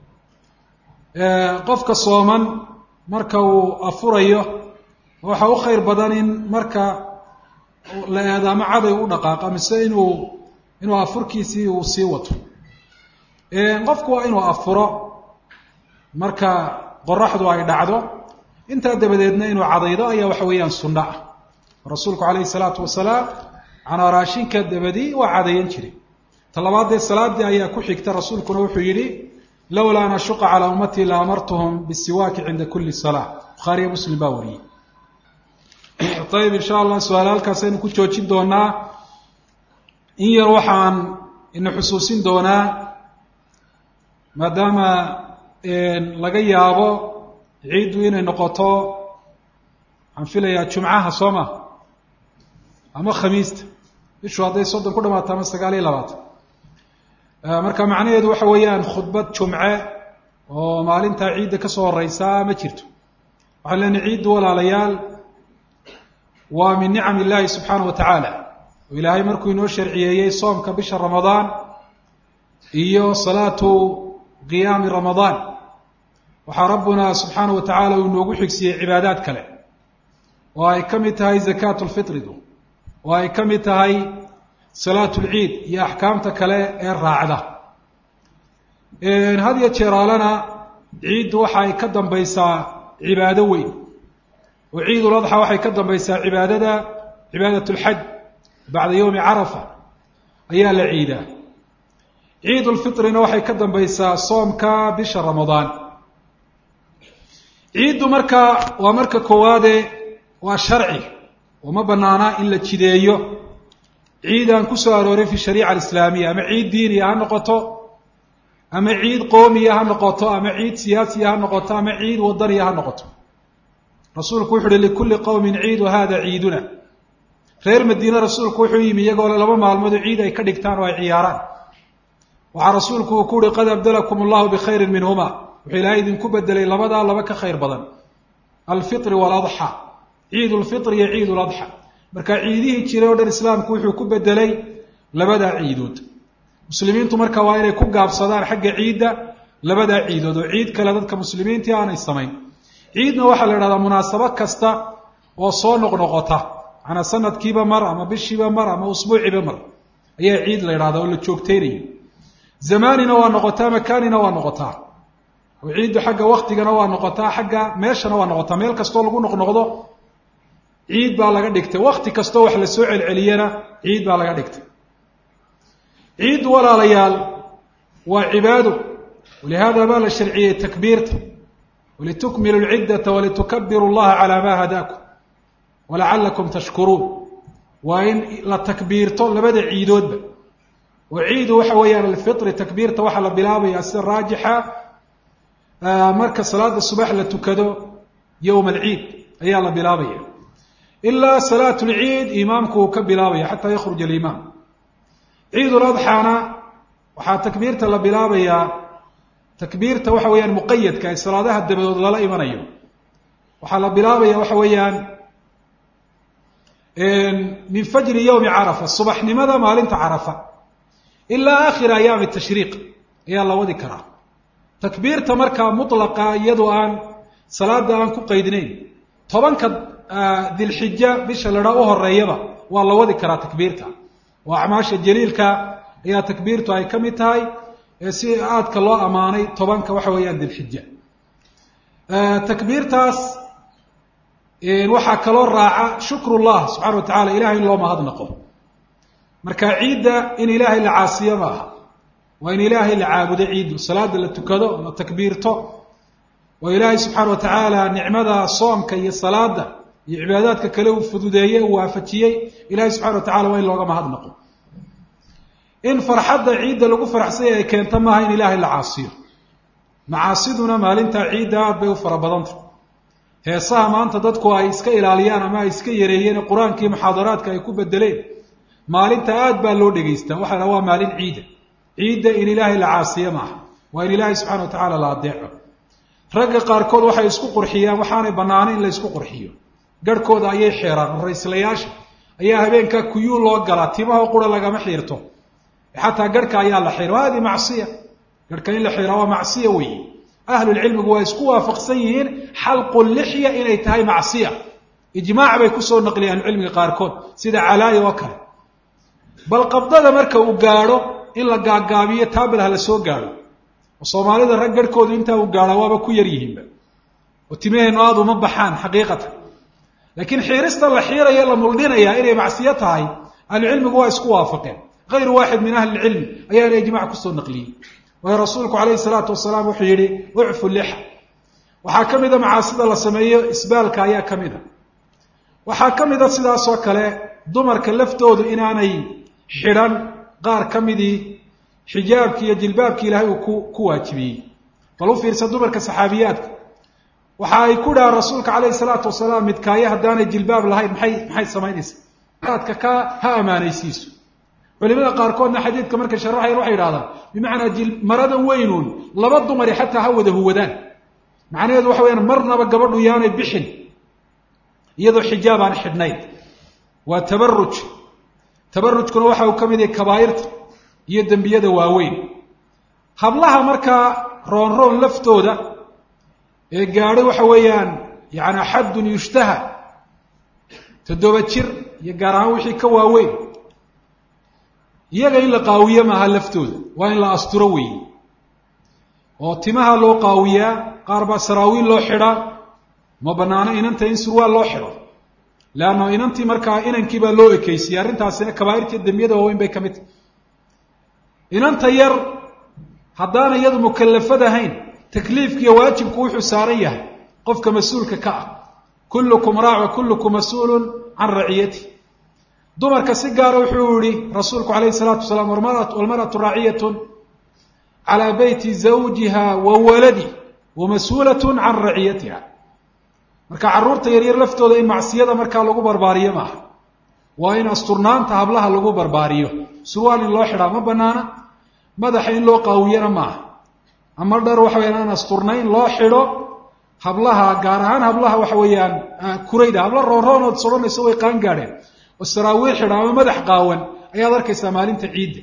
Speaker 1: qofka sooman marka uu afurayo waxa u khayr badan in marka la eedaamo caday u dhaqaaqa mise inuu inuu afurkiisii uu sii wato qofku waa inuu afuro marka qoraxdu ay dhacdo intaa dabadeedna inuu cadaydo ayaa waxa weeyaan sunno ah rasuulku calayhi salaatu wasalaam canaa raashinka dabadii waa cadayan jiray ta labaadee salaadii ayaa ku xigta rasuulkuna wuxuu yidhi lowlaa an ashuqa calaa ummatii la amartuhum bisiwaaki cinda kuli salaa bukhaariyo muslim baa wariyey ayib insha allah su-aale halkaasaynu ku joojin doonaa in yar waxaan ina xusuusin doonaa maadaama laga yaabo ciiddu inay noqoto waxaan filayaa jumcaha soo ma ama khamiista bishu hadday soddon ku dhamaato ama sagaal iyo labaatan marka macnaheedu waxa weeyaan khudbad jumce oo maalintaa ciidda kasoo horeysaa ma jirto waxaan leenahay ciiddu walaalayaal waa min nicam illaahi subxaana wa tacaala oo ilaahay markuu inoo sharciyeeyey soomka bisha ramadaan iyo salaatu qiyaami ramadaan waxaa rabbuna subxaana wa tacaala uu inoogu xigsiiyey cibaadaad kale oo ay ka mid tahay zakaatu lfitridu oo ay ka mid tahay salaatu lciid iyo axkaamta kale ee raacda had iyo jeeraalana ciiddu waxa ay ka dambaysaa cibaado weyn oo ciidul adxa waxay ka dambaysaa cibaadada cibaadat lxaj bacda yowmi carafa ayaa la ciidaa ciidulfitrina waxay ka dambaysaa soomka bisha ramadaan ciiddu marka waa marka koowaade waa sharci oo ma banaana in la jideeyo ciid aan ku soo aroorin fi shariica alislaamiya ama ciid diiniya ha noqoto ama ciid qoomiya ha noqoto ama ciid siyaasiya ha noqoto ama ciid wadaniya ha noqoto rasuulku wuxu uhi likulli qowmin ciid wa hada ciiduna reer madiine rasuulku wuxuu yimi iyagoo laba maalmoodu ciid ay ka dhigtaan oo ay ciyaaraan waxaa rasuulku uu ku uhi qad abdalakum allahu bikhayrin minhuma wuxuu ilaahay idinku bedelay labadaa laba ka khayr badan alfitri waaladxa ciid lfitri iyo ciid ladxa marka ciidihii jiray o dhan islaamku wuxuu ku bedelay labadaa ciidood muslimiintu marka waa inay ku gaabsadaan xagga ciidda labadaa ciidood oo ciid kale dadka muslimiintii aanay samayn ciidna waxaa la idhahdaa munaasabo kasta oo soo noqnoqota macanaa sanadkiiba mar ama bishiiba mar ama usbuuciiba mar ayaa ciid la idhahdaa oo la joogteynayo zamaanina waa noqotaa makaanina waa noqotaa oo ciiddu xagga waktigana waa noqotaa xagga meeshana waa noqotaa meel kastoo lagu noqnoqdo ciid baa laga dhigtay wakti kastoo wax la soo celceliyana ciid baa laga dhigtay ciiddu walaalayaal waa cibaado walihaada baa la sharciyey takbiirta walitukmilu lciddata walitukabiru llaha calaa ma hadaakum walacalakum tashkuruun waa in la takbiirto labada ciidoodba oo ciidu waxa weeyaan alfitri takbiirta waxaa la bilaabaya sida raajixa marka salaada subax la tukado yowma alciid ayaa la bilaabaya ilaa salaat lciid imaamku uu ka bilaabaya xataa yakhruj alimaam ciidul adxaana waxaa takbiirta la bilaabayaa takbiirta waxa weeyaan muqayadka ee salaadaha dabadood lala imanayo waxaa la bilaabaya waxa weeyaan min fajri yowmi carafa subaxnimada maalinta carafa ilaa aakhiri ayaami tashriiq ayaa la wadi karaa takbiirta markaa mutlaqa iyadoo aan salaada aan ku qaydnayn tobanka dilxija bisha ladhaa u horeeyaba waa la wadi karaa takbiirta oo acmaasha jaliilka ayaa takbiirtu ay ka mid tahay ee si aadka loo ammaanay tobanka waxa weeyaan dilxija takbiirtaas waxaa kaloo raaca shukrullah subxana wa tacala ilahay in loo mahadnaqo marka ciidda in ilaahay la caasiyo ma aha waa in ilaahay la caabudo ciiddu salaada la tukado la takbiirto oo ilaahay subxaana wa tacaala nicmada soomka iyo salaada iyo cibaadaadka kale uu fududeeyey uu waafajiyey ilahay subxana wa tacala waa in looga mahadnaqo in farxadda ciidda lagu faraxsanya ay keento maaha in ilaahay la caasiyo macaasiduna maalintaa ciidda aad bay u fara badanta heesaha maanta dadku ay iska ilaaliyaan ama ay iska yareeyeen qur-aankii muxaadaraadka ay ku bedeleen maalinta aad baa loo dhegaystaa waxa la waa maalin ciida ciidda in ilaahay la caasiyo maaha waa in ilaahay subxana wa tacaala la adeeco ragga qaarkood waxay isku qurxiyaan waxaanay bannaanayn in la isku qurxiyo garhkooda ayay xeeraan raislayaasha ayaa habeenkaa kuyuu loo galaa timaho qura lagama xiirto xataa garhka ayaa la xiira hadi macsiya garhka in la xiira waa macsiya weeye ahlulcilmigu waa isku waafaqsan yihiin xalqu lixya inay tahay macsiya ijmaac bay kusoo naqliya ahlucilmiga qaarkood sida calaaya oo kale bal qabdada marka uu gaadho in la gaagaabiyo taabel ha la soo gaadho oo soomaalida rag garhkoodu intaa uu gaadha waaba ku yar yihiinba oo timaheennu aada uma baxaan xaqiiqatan laakiin xiirista la xiiraya la muldhinaya inay macsiyo tahay ahlucilmigu waa isku waafaqeen hayru waaxid min ahli ilcilmi ayaana ijmac kusoo naqliyey waayo rasuulku calayhi salaatu wasalaam wuxuu yihi ucfu lixa waxaa ka mida macaasida la sameeyo isbaalka ayaa ka mid a waxaa ka mida sidaasoo kale dumarka laftoodu inaanay xidhan qaar ka midii xijaabkii iyo jilbaabkii ilaahay uu ku ku waajibiyey bal u fiirsa dumarka saxaabiyaadka waxa ay ku dhahaan rasuulka calayhi salaatu wasalaam midkaayo haddaanay jilbaab lahayn maxay maxay samaynaysaa aadka ka ha amaanaysiiso culimada qaarkoodna xadiidka markay sharaxayan waxay idhahdaan bimacnaa jil maradan weynuun laba dumari xataa ha wada huwadaan macnaheedu waxa weyaan marnaba gabadhu yaanay bixin iyadoo xijaab aan xidhnayn waa tabaruj tabarujkuna waxa uu ka mid yahay kabaa'irta iyo dembiyada waaweyn hablaha markaa roonroon laftooda ee gaadhay waxa weeyaan yani xaddun yushtaha toddoba jir iyo gaar ahaan wixii ka waaweyn iyaga in la qaawiye maaha laftooda waa in la asturo weeye oo timaha loo qaawiyaa qaar baa saraawiil loo xidhaa ma banaano inanta in surwaal loo xidho leanna inantii markaa inankii baa loo ekeysiyey arrintaasina kabaa'irtii dembiyada waaweyn bay ka mid tahy inanta yar haddaana iyadu mukalafad ahayn takliifkiiyo waajibku wuxuu saaran yahay qofka mas-uulka ka ah kullukum raac wa kullukum mas-uulun can raciyati dumarka si gaara wuxuu yihi rasuulku calayhi salaatu wasalaam walmar'atu raaciyatun calaa beyti zawjiha wa waladi wa mas-uulatun can raciyatiha marka carruurta yaryar laftooda in macsiyada markaa lagu barbaariyo maaha waa in asturnaanta hablaha lagu barbaariyo surwaal in loo xidhaa ma banaana madaxa in loo qaawiyana maaha ama dhar waxa weyaan aan asturnayn loo xidho hablaha gaar ahaan hablaha waxa weeyaan kurayda habla roonroonood soranayso way qaan gaadheen oo saraawiil xidha ama madax qaawan ayaad arkaysaa maalinta ciidda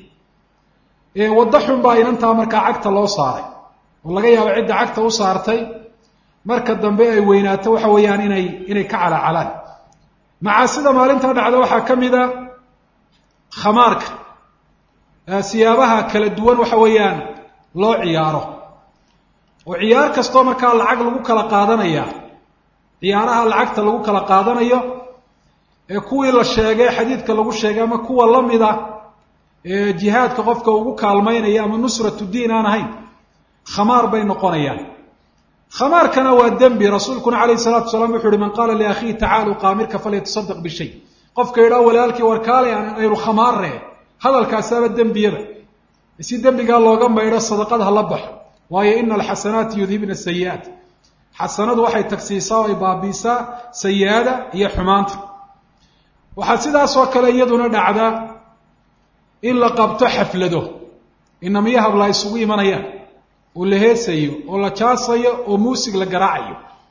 Speaker 1: waddo xun baa inantaa markaa cagta loo saaray oo laga yaabo cidda cagta u saartay marka dambe ay weynaato waxa weeyaan inay inay ka calaacalaan macaasida maalintaa dhacda waxaa ka mid a khamaarka siyaabaha kala duwan waxa weeyaan loo ciyaaro oo ciyaar kastoo markaa lacag lagu kala qaadanaya ciyaaraha lacagta lagu kala qaadanayo ee kuwii la sheegay xadiidka lagu sheegay ama kuwa lamida ee jihaadka qofka ugu kaalmaynaya ama nusratu diin aan ahayn khamaar bay noqonayaan khamaarkana waa dembi rasuulkuna calayhi salatu wasalaam wuxu uhi man qaala liakhiihi tacaalu qaamirka falyatasadaq bishay qofka yidhaha walaalkii warkaale aynu khamaarre hadalkaasaaba dembiyaba si dembigaa looga maydho sadaqad ha la baxo waayo ina alxasanaati yudhibna sayi'aat xasanadu waxay tagsiisaa oo ay baabiisaa sayi-ada iyo xumaanta waxaa sidaasoo kale iyaduna dhacda in la qabto xaflado inamiyo habla isugu imanayaan oo la heesayo oo la jaasayo oo muusig la garaacayo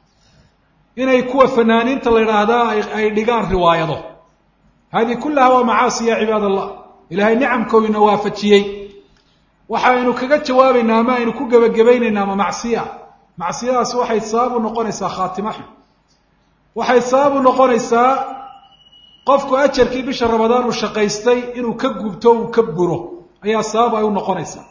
Speaker 1: inay kuwa fanaaniinta la yidhaahdaa ay dhigaan riwaayado hadihi kullaha waa macaasi ya cibaad allah ilaahay nicamkoodina waafajiyey waxaynu kaga jawaabaynaa ama aynu ku gebagabaynaynaa ama macsiya macsiyadaasi waxay sabab u noqonaysaa khaatima xun waxay sabab u noqonaysaa qofku ajarkii bisha ramadaan uu shaqaystay inuu ka gubto uu ka buro ayaa sabab ay u noqonaysaa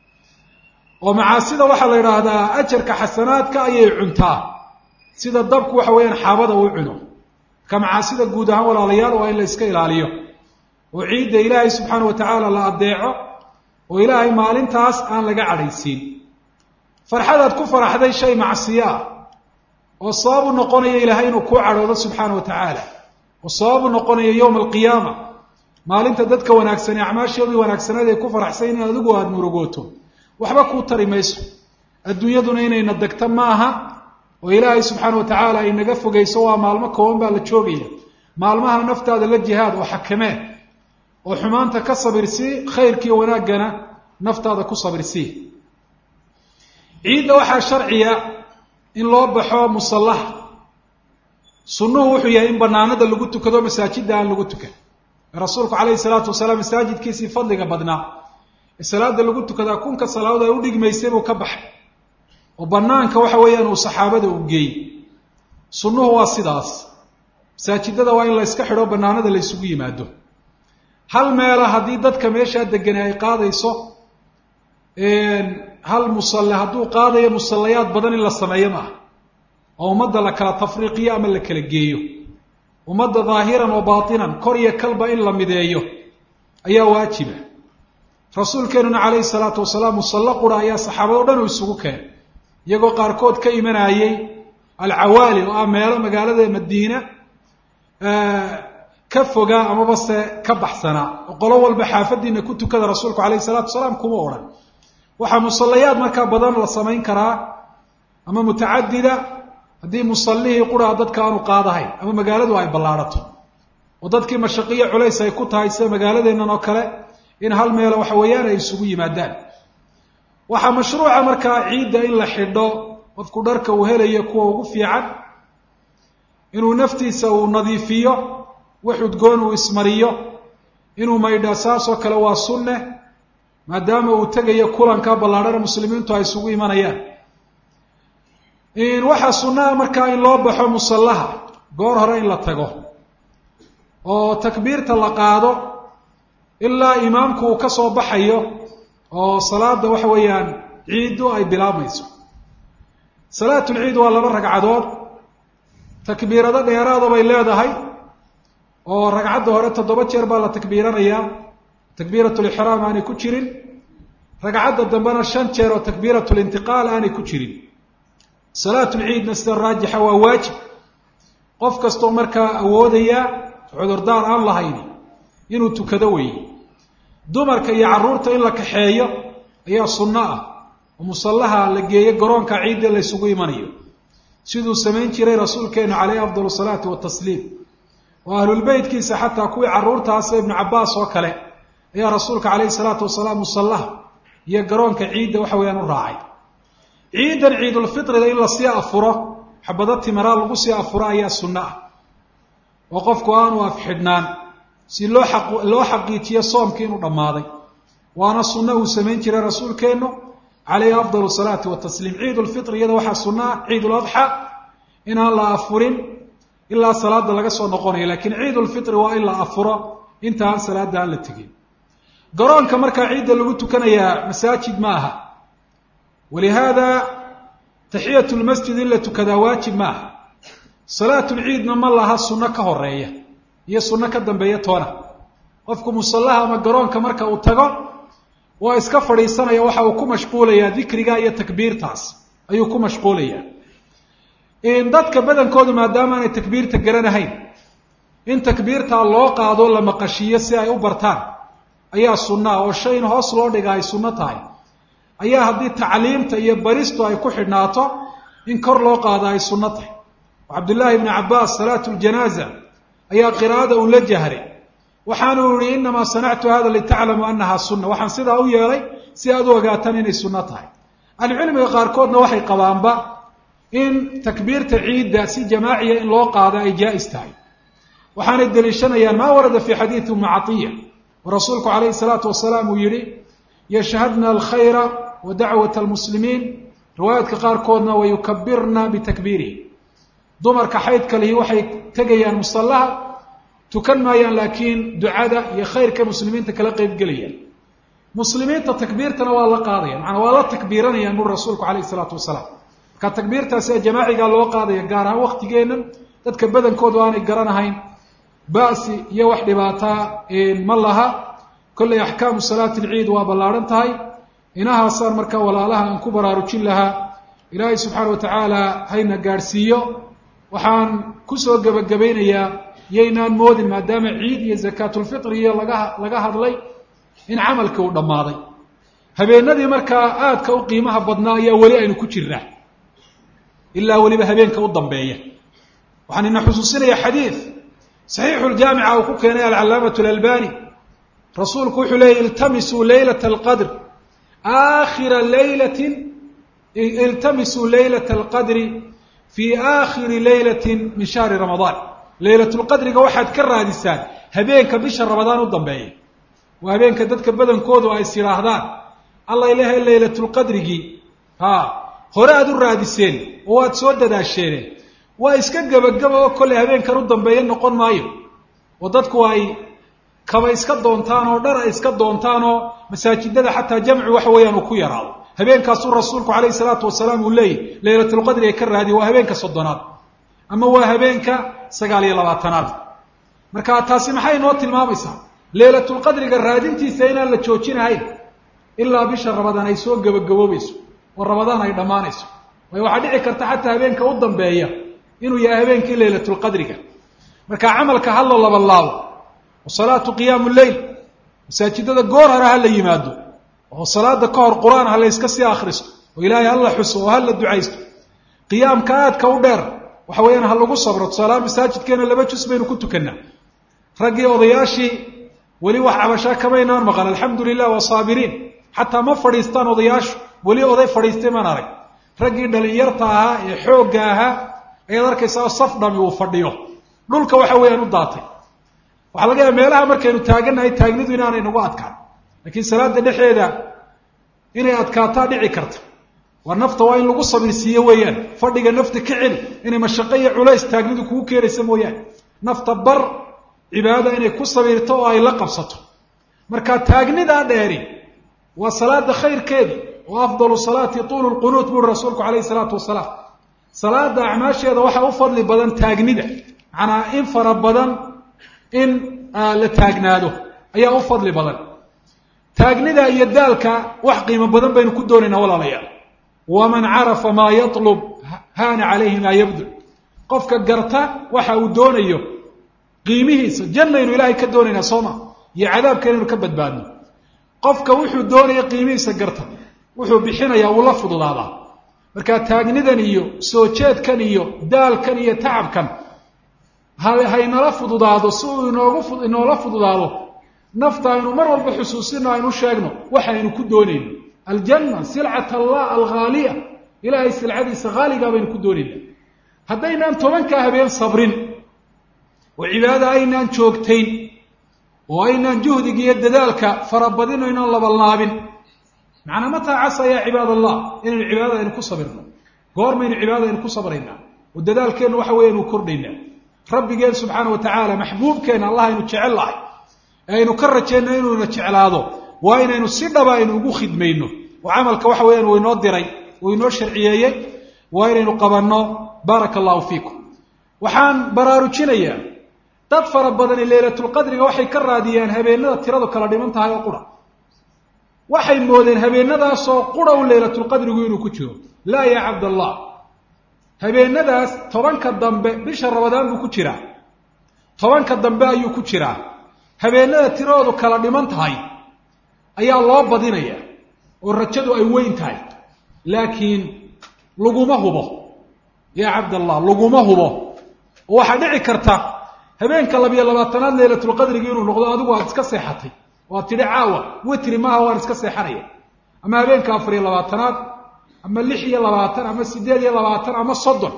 Speaker 1: oo macaasida waxaa la yidhaahdaa ajarka xasanaadka ayay cuntaa sida dabku waxa weeyaan xaabada uu cuno marka macaasida guud ahaan walaalayaal waa in la iska ilaaliyo oo ciidda ilaahay subxaana wa tacaala la addeeco oo ilaahay maalintaas aan laga cadhaysiin farxadaad ku faraxday shay macsiyo ah oo sabab u noqonaya ilaahay inuu kuu cadhoodo subxaana wa tacaala oo sabab u noqonaya yowma alqiyaama maalinta dadka wanaagsanee acmaashoodii wanaagsaneed ay ku faraxsan in adigu aada murugooto waxba kuu tari mayso adduunyaduna inayna degto ma aha oo ilaahay subxaana wa tacaala ay naga fogeyso waa maalmo kooban baa la joogaya maalmaha naftaada la jihaad oo xakamee oo xumaanta ka sabirsii khayrkiiyo wanaaggana naftaada ku sabirsii ciidda waxaa sharciya in loo baxo musallaha sunnuhu wuxuu yahay in banaanada lagu tukado masaajidda aan lagu tukan rasuulku calayhi salaatu wasalaam masaajidkiisii fadliga badnaa ee salaada lagu tukadaa kunka salaadood ay u dhigmaysay buu ka baxay oo banaanka waxa weeyaan uu saxaabada u geeyey sunnuhu waa sidaas masaajidada waa in la yska xidho banaanada la ysugu yimaado hal meela haddii dadka meeshaa degani ay qaadayso hal musalle hadduu qaadayo musallayaad badan in la sameeyo maaha oo ummadda la kala tafriiqiyo ama la kala geeyo ummadda daahiran wa baatinan kor iyo kalba in la mideeyo ayaa waajiba rasuulkeenuna calayhi salaatu wasalaam musallo qura ayaa saxaabado dhan uu isugu keenay iyagoo qaarkood ka imanayey alcawaali oo ah meelo magaalada madiina ka fogaa amaba se ka baxsanaa oo qolo walba xaafadiina ku tukada rasuulku calayhi salaatu wasalaam kuma odhan waxaa musallayaad markaa badan la samayn karaa ama mutacadida haddii musallihii quraa dadka aanu qaadahayn ama magaaladu ay ballaadhato oo dadkii mashaqiyo culays ay ku tahay sida magaaladeennan oo kale in hal meelo waxa weeyaan ay isugu yimaadaan waxaa mashruuca markaa ciidda in la xidho qofku dharka uu helayo kuwa ugu fiican inuu naftiisa uu nadiifiyo wax udgoon uu ismariyo inuu maydhaa saasoo kale waa sunne maadaama uu tegayo kulanka ballaadhana muslimiintu ay isugu imanayaan waxaa sunnaha markaa in loo baxo musallaha goor hore in la tago oo takbiirta la qaado ilaa imaamku uu ka soo baxayo oo salaada waxa weeyaan ciiddu ay bilaabmayso salaatulciid waa laba ragcadood takbiirado dheeraada bay leedahay oo ragcadda hore toddoba jeer baa la takbiiranayaa takbiiratulixraam aanay ku jirin ragcadda dambena shan jeer oo takbiiratulintiqaal aanay ku jirin salaatulciidna sida raajixa waa waajib qof kastoo markaa awoodayaa cudurdaar aan lahayni inuu tukado weeye dumarka iyo carruurta in la kaxeeyo ayaa sunno ah oo musallaha la geeyo garoonka ciidda la ysugu imanayo siduu samayn jiray rasuulkeenu caleyhi afdal salaatu watasliim oo ahlulbeytkiisa xataa kuwii carruurtaasa ibnu cabbaas oo kale ayaa rasuulka caleyhi salaatu wasalaam musallaha iyo garoonka ciidda waxa weeyaan u raacay ciidan ciidulfitriga in lasii afuro xabado timiraa lagu sii afuro ayaa sunno ah oo qofku aanu afxidhnaan si loo aq loo xaqiijiyo soomkii inuu dhammaaday waana sunno uu samayn jiray rasuulkeennu caleyhi afdal salaati watasliim ciidulfitr iyada waxaa sunno ah ciiduladxa inaan la afurin ilaa salaada laga soo noqonayo lakiin ciidulfitri waa in la afuro inta aan salaada aan la tegin garoonka markaa ciidda lagu tukanayaa masaajid ma aha walihaada taxiyat lmasjid in la tukadaa waajib ma aha salaatulciidna ma laha sunno ka horeeya iyo sunno ka dambeeya toona qofku musallaha ama garoonka marka uu tago waa iska fadhiisanaya waxa uu ku mashquulayaa dikriga iyo takbiirtaas ayuu ku mashquulayaa dadka badankoodu maadaama aanay takbiirta garanahayn in takbiirtaa loo qaado la maqashiiyo si ay u bartaan ayaa sunno ah oo shay in hoos loo dhiga ay sunno tahay ayaa haddii tacliimta iyo baristu ay ku xidhnaato in kor loo qaado ay sunno tahay cabdullaahi ibni cabbaas salaatu ljanaaza ayaa qiraa'ada uu la jahray waxaanu yihi inamaa sanactu hada litaclamuu anaha sunna waxaan sidaa u yeelay si aad u ogaataan inay sunno tahay ahlucilmiga qaarkoodna waxay qabaanba in takbiirta ciidda si jamaaciya in loo qaado ay jaa-is tahay waxaanay deliishanayaan maa warada fi xadiidi ummi catiya oo rasuulku calayhi salaatu wasalaam uu yihi yashhadna alkhayra wa dacwat almuslimiin riwaayaadka qaarkoodna wayukabirna bitakbiirihi dumarka xaydka lihi waxay tegayaan musallaha tukan maayaan laakiin ducada iyo khayrka muslimiinta kala qeybgelayaan muslimiinta takbiirtana waa la qaadaya macanaa waa la takbiiranayaan buri rasuulku calayhi isalaatu wasalaam marka takbiirtaasi ee jamaacigaa loo qaadaya gaar ahaan waktigeennan dadka badankoodu aanay garanahayn ba'si iyo wax dhibaataa ma laha kollay axkaamu salaati alciid waa ballaadhan tahay inahaasaan markaa walaalaha aan ku baraarujin lahaa ilaahay subxaana wa tacaala hayna gaadhsiiyo waxaan kusoo gebagabaynayaa yaynaan moodin maadaama ciid iyo zakaatulfitri iyo laga laga hadlay in camalkii uu dhammaaday habeenadii markaa aadka u qiimaha badnaa ayaa weli aynu ku jirnaa ilaa weliba habeenka u dambeeya waxaan ina xusuusinaya xadiid saxiixuljaamica uu ku keenay alcalaamatu alalbani rasuulku wuxuu leeyay iltamisuu leylata alqadr aakhira leylatin iltamisuu leylata alqadri fii aakhiri leylatin min shahri ramadaan leylatulqadriga waxaad ka raadisaan habeenka bisha ramadaan u dambeeya waa habeenka dadka badankoodu ay is yidhaahdaan alla ilahay leylatulqadrigii ha hore aad u raadiseen oo waad soo dadaasheeneen waa iska gebagaba oo kolley habeenkan u dambeeya noqon maayo oo dadku ay kaba iska doontaan oo dhar ay iska doontaan oo masaajidada xataa jamcu waxa weeyaan uu ku yaraado habeenkaasuu rasuulku calayhi salaatu wasalaam uu leeyahy leylatulqadri ee ka raadiya waa habeenka soddonaad ama waa habeenka sagaal iyo labaatanaad marka taasi maxay noo tilmaamaysaa leylatulqadriga raadintiisa inaan la joojinahayn ilaa bisha ramadaan ay soo gebagaboobayso oo ramadaan ay dhammaanayso waayo waxaa dhici karta xataa habeenka u dambeeya inuu yahay habeenkii leylatulqadriga marka camalka ha la labalaabo oo salaatu qiyaamu leyl masaajidada goor hore ha la yimaado oo salaada ka hor qur-aan ha la yska sii akhristo oo ilaahay ha la xuso oo ha la ducaysto qiyaamka aadka u dheer waxa weeyaan ha lagu sabro tusaalaha masaajidkeena laba jus baynu ku tukanaa raggii odayaashii weli wax cabashaa kamaynaan maqan alxamdu lilah waa saabiriin xataa ma fadhiistaan odayaashu weli oday fadhiistay maan arag raggii dhalinyarta ahaa ee xoogga ahaa ayaad arkaysaa saf dhami uu fadhiyo dhulka waxa weeyaan u daatay waxaa laga yaaba meelaha markaynu taagannahay taagnidu inaanay nagu adkaan laakiin salaada dhexeeda inay adkaataa dhici karta waa nafta waa in lagu sabirsiiyo weeyaan fadhiga nafta ka celi inay mashaqo iyo culays taagnidu kugu keenaysa mooyaane nafta bar cibaadada inay ku sabirto oo ay la qabsato marka taagnidaa dheeri waa salaada khayrkeedi oo afdalu salaati tuulu lqunuut buuri rasuulku calayhi salaatu wasalaam salaada acmaasheeda waxaa u fadli badan taagnida macnaa in fara badan in la taagnaado ayaa u fadli badan taagnida iyo daalka wax qiimo badan baynu ku doonaynaa walaalayaal waman carafa maa yatlub haana calayhi maa yabdul qofka garta waxa uu doonayo qiimihiisa jannaynu ilaahay ka doonaynaa sooma iyo cadaabka inaynu ka badbaadno qofka wuxuu doonaya qiimihiisa garta wuxuu bixinayaa uu la fududaadaa marka taagnidan iyo soo jeedkan iyo daalkan iyo tacabkan haynala fududaado si uu inoogu inoola fududaado nafta aynu mar walba xusuusino aynu sheegno waxaynu ku doonayno aljanna silcat allah alghaaliya ilaahay silcadiisa haaligaa baynu ku doonayna haddaynaan tobankaa habeen sabrin oo cibaadada aynaan joogtayn oo aynaan juhdiga iyo dadaalka farabadin o inaan labalnaabin macnaa mataa casa yaa cibaad allah inaynu cibaadada aynu ku sabirno goormaynu cibaadada aynu ku sabraynaa oo dadaalkeennu waxa weya aynu kordhaynaa rabbigeen subxaana wa tacaala maxbuubkeenna allah aynu jecel lahay ee aynu ka rajeenno inuuna jeclaado waa inaynu si dhaba aynu ugu khidmayno oo camalka waxa weeyaan uu inoo diray uu inoo sharciyeeyey waa inaynu qabanno baaraka allahu fiikum waxaan baraarujinayaa dad fara badani leylatulqadriga waxay ka raadiyaan habeenada tiradu kala dhiman tahay oo qura waxay moodeen habeenadaasoo qura u leylatulqadrigu inuu ku jiro laa yaa cabdallah habeenadaas tobanka dambe bisha rabadaan buu ku jiraa tobanka dambe ayuu ku jiraa habeenada tiradoodu kala dhiman tahay ayaa loo badinaya oo rajadu ay weyn tahay laakiin laguma hubo yaa cabdallah laguma hubo oo waxaa dhici karta habeenka labiyo labaatanaad leylatulqadrigi inuu noqdo adigu aad iska seexatay oo aad tidhi caawa witri maaha waan iska seexanaya ama habeenka afar iyo labaatanaad ama lix iyo labaatan ama siddeed iyo labaatan ama soddon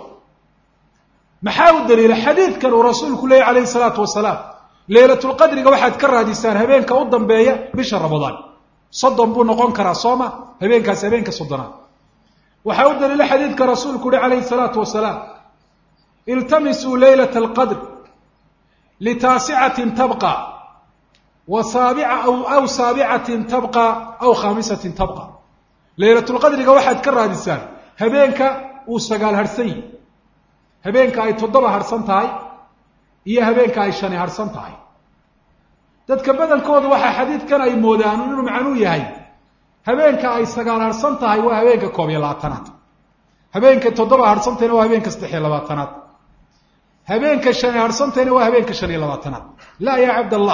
Speaker 1: maxaa u daliila xadiidkan uu rasuulku leeyay calayhi salaatu wasalaam leylatulqadriga waxaad ka raadisaan habeenka u dambeeya bisha ramadaan soddon buu noqon karaa sooma habeenkaasi habeenka soddonaad waxaa u daliila xadiidka rasuulku uhi calayhi salaatu wasalaam iltamisuu leylata alqadr litaasicatin tabqa wa saabica aw saabicatin tabqa aw khaamisatin tabqa leylatulqadriga waxaad ka raadisaan habeenka uu sagaal harhsan yihi habeenka ay toddoba harhsan tahay iyo habeenka ay shani harhsan tahay dadka badankoodu waxaa xadiidkan ay moodaan inuu macnuu yahay habeenka ay sagaal harhsan tahay waa habeenka koob iyo labaatanaad habeenka toddoba harhsantayna waa habeenka saddex iyo labaatanaad habeenka shani harhsantayna waa habeenka shan iyo labaatanaad laa yaa cabdallah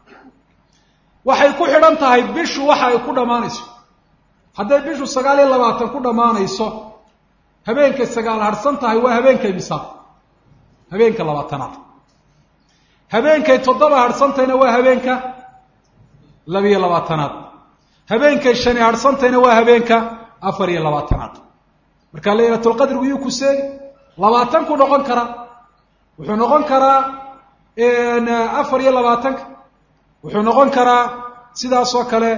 Speaker 1: waxay ku xidhan tahay bishu waxa ay ku dhammaanayso hadday bishu sagaal iyo labaatan ku dhammaanayso habeenkay sagaal harhsan tahay waa habeenkay misaaq habeenka labaatanaad habeenkay toddoba harhsantayna waa habeenka labiyo labaatanaad habeenkay shani harhsantayna waa habeenka afar iyo labaatanaad marka laylatulqadrigu yuu ku seegi labaatan ku noqon karaa wuxuu noqon karaa afar iyo labaatanka wuxuu noqon karaa sidaas oo kale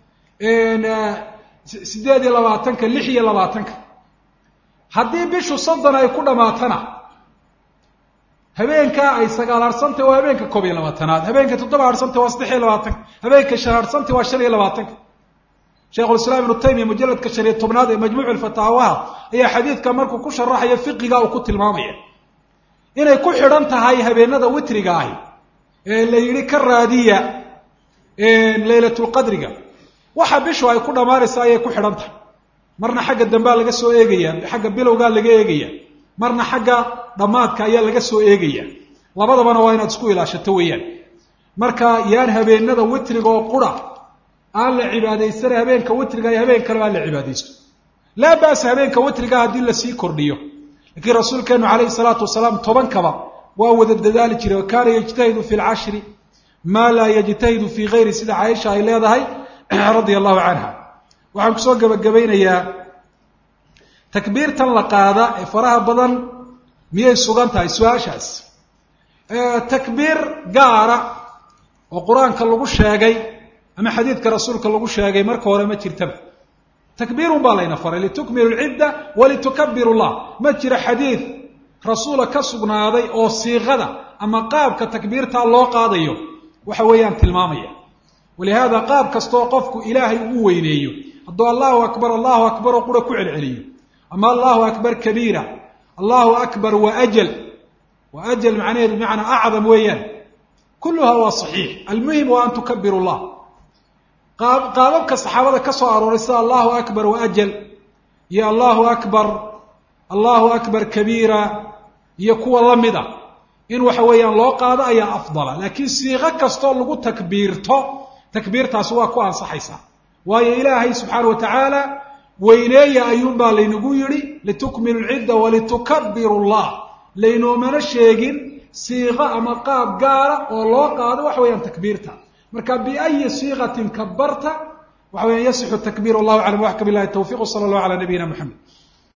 Speaker 1: siddeed iyo labaatanka lix iyo labaatanka haddii bishu soddon ay ku dhammaatana habeenka ay sagaal harhsantay waa habeenka koob iyo labaatanaad habeenka toddoba harhsantay waa saddex iyo labaatanka habeenka shan harhsantay waa shan iyo labaatanka sheikhulislaam ibnu taymiya mujalladka shan iyo tobnaad ee majmuuc fataawaha ayaa xadiidka markuu ku sharaxaya fiqiga uu ku tilmaamaya inay ku xidhan tahay habeenada witriga ahi ee la yidhi ka raadiya leylatulqadriga waxa bishu ay ku dhammaanaysa ayay ku xidhan tahay marna xagga dambea laga soo eegaya xagga bilowgaa laga eegaya marna xagga dhammaadka ayaa laga soo eegaya labadabana waa inaad isku ilaashato weeyaan marka yaan habeenada witriga oo qura aan la cibaadaysana habeenka witriga iyo habeen kaleba aan la cibaadaysto laa ba'sa habeenka witriga haddii lasii kordhiyo laakiin rasuulkeenu calayhi salaatu wasalaam tobankaba waa wada dadaali jiray wa kaana yajtahidu fi lcashri maa laa yajtahidu fii gayri sida caaisha ay leedahay radia allahu canha waxaan kusoo gebagabaynayaa takbiirtan la qaada ee faraha badan miyay sugan tahay su-aashaas takbiir gaara oo qur-aanka lagu sheegay ama xadiidka rasuulka lagu sheegay marka hore ma jirtaba takbiirun baa layna faray litukmilu lcidda walitukabiru llah ma jira xadiid rasuula ka sugnaaday oo siiqada ama qaabka takbiirtaa loo qaadayo waxa weeyaan tilmaamaya walihaada qaab kastaoo qofku ilaahay uu weyneeyo hadduu allahu akbar allahu akbar oo qura ku celceliyo ama allahu akbar kabiira allahu akbar wa ajal wa ajal macnaheedu bimacnaa acdam weeyaan kulluha waa saxiix almuhim waa an tukabiru llah qaababka saxaabada ka soo arooray sida allahu akbar wa ajal iyo allahu akbar allahu akbar kabiira iyo kuwa la mid a in waxa weeyaan loo qaado ayaa afdala laakiin siiqo kastoo lagu takbiirto takbiirtaasi waa ku ansaxaysaa waayo ilaahay subxaana wa tacaala weyneeya ayuunbaa laynagu yidhi litukmilu lcidda walitukabiru llah laynoomana sheegin siiqo ama qaab gaara oo loo qaado waxa weeyaan takbiirta marka biayi siiqatin kabarta waxa weyan yasixu takbir wallahu aclam waxka bilahi tawfiq sala allahu ala nabiyina moxamed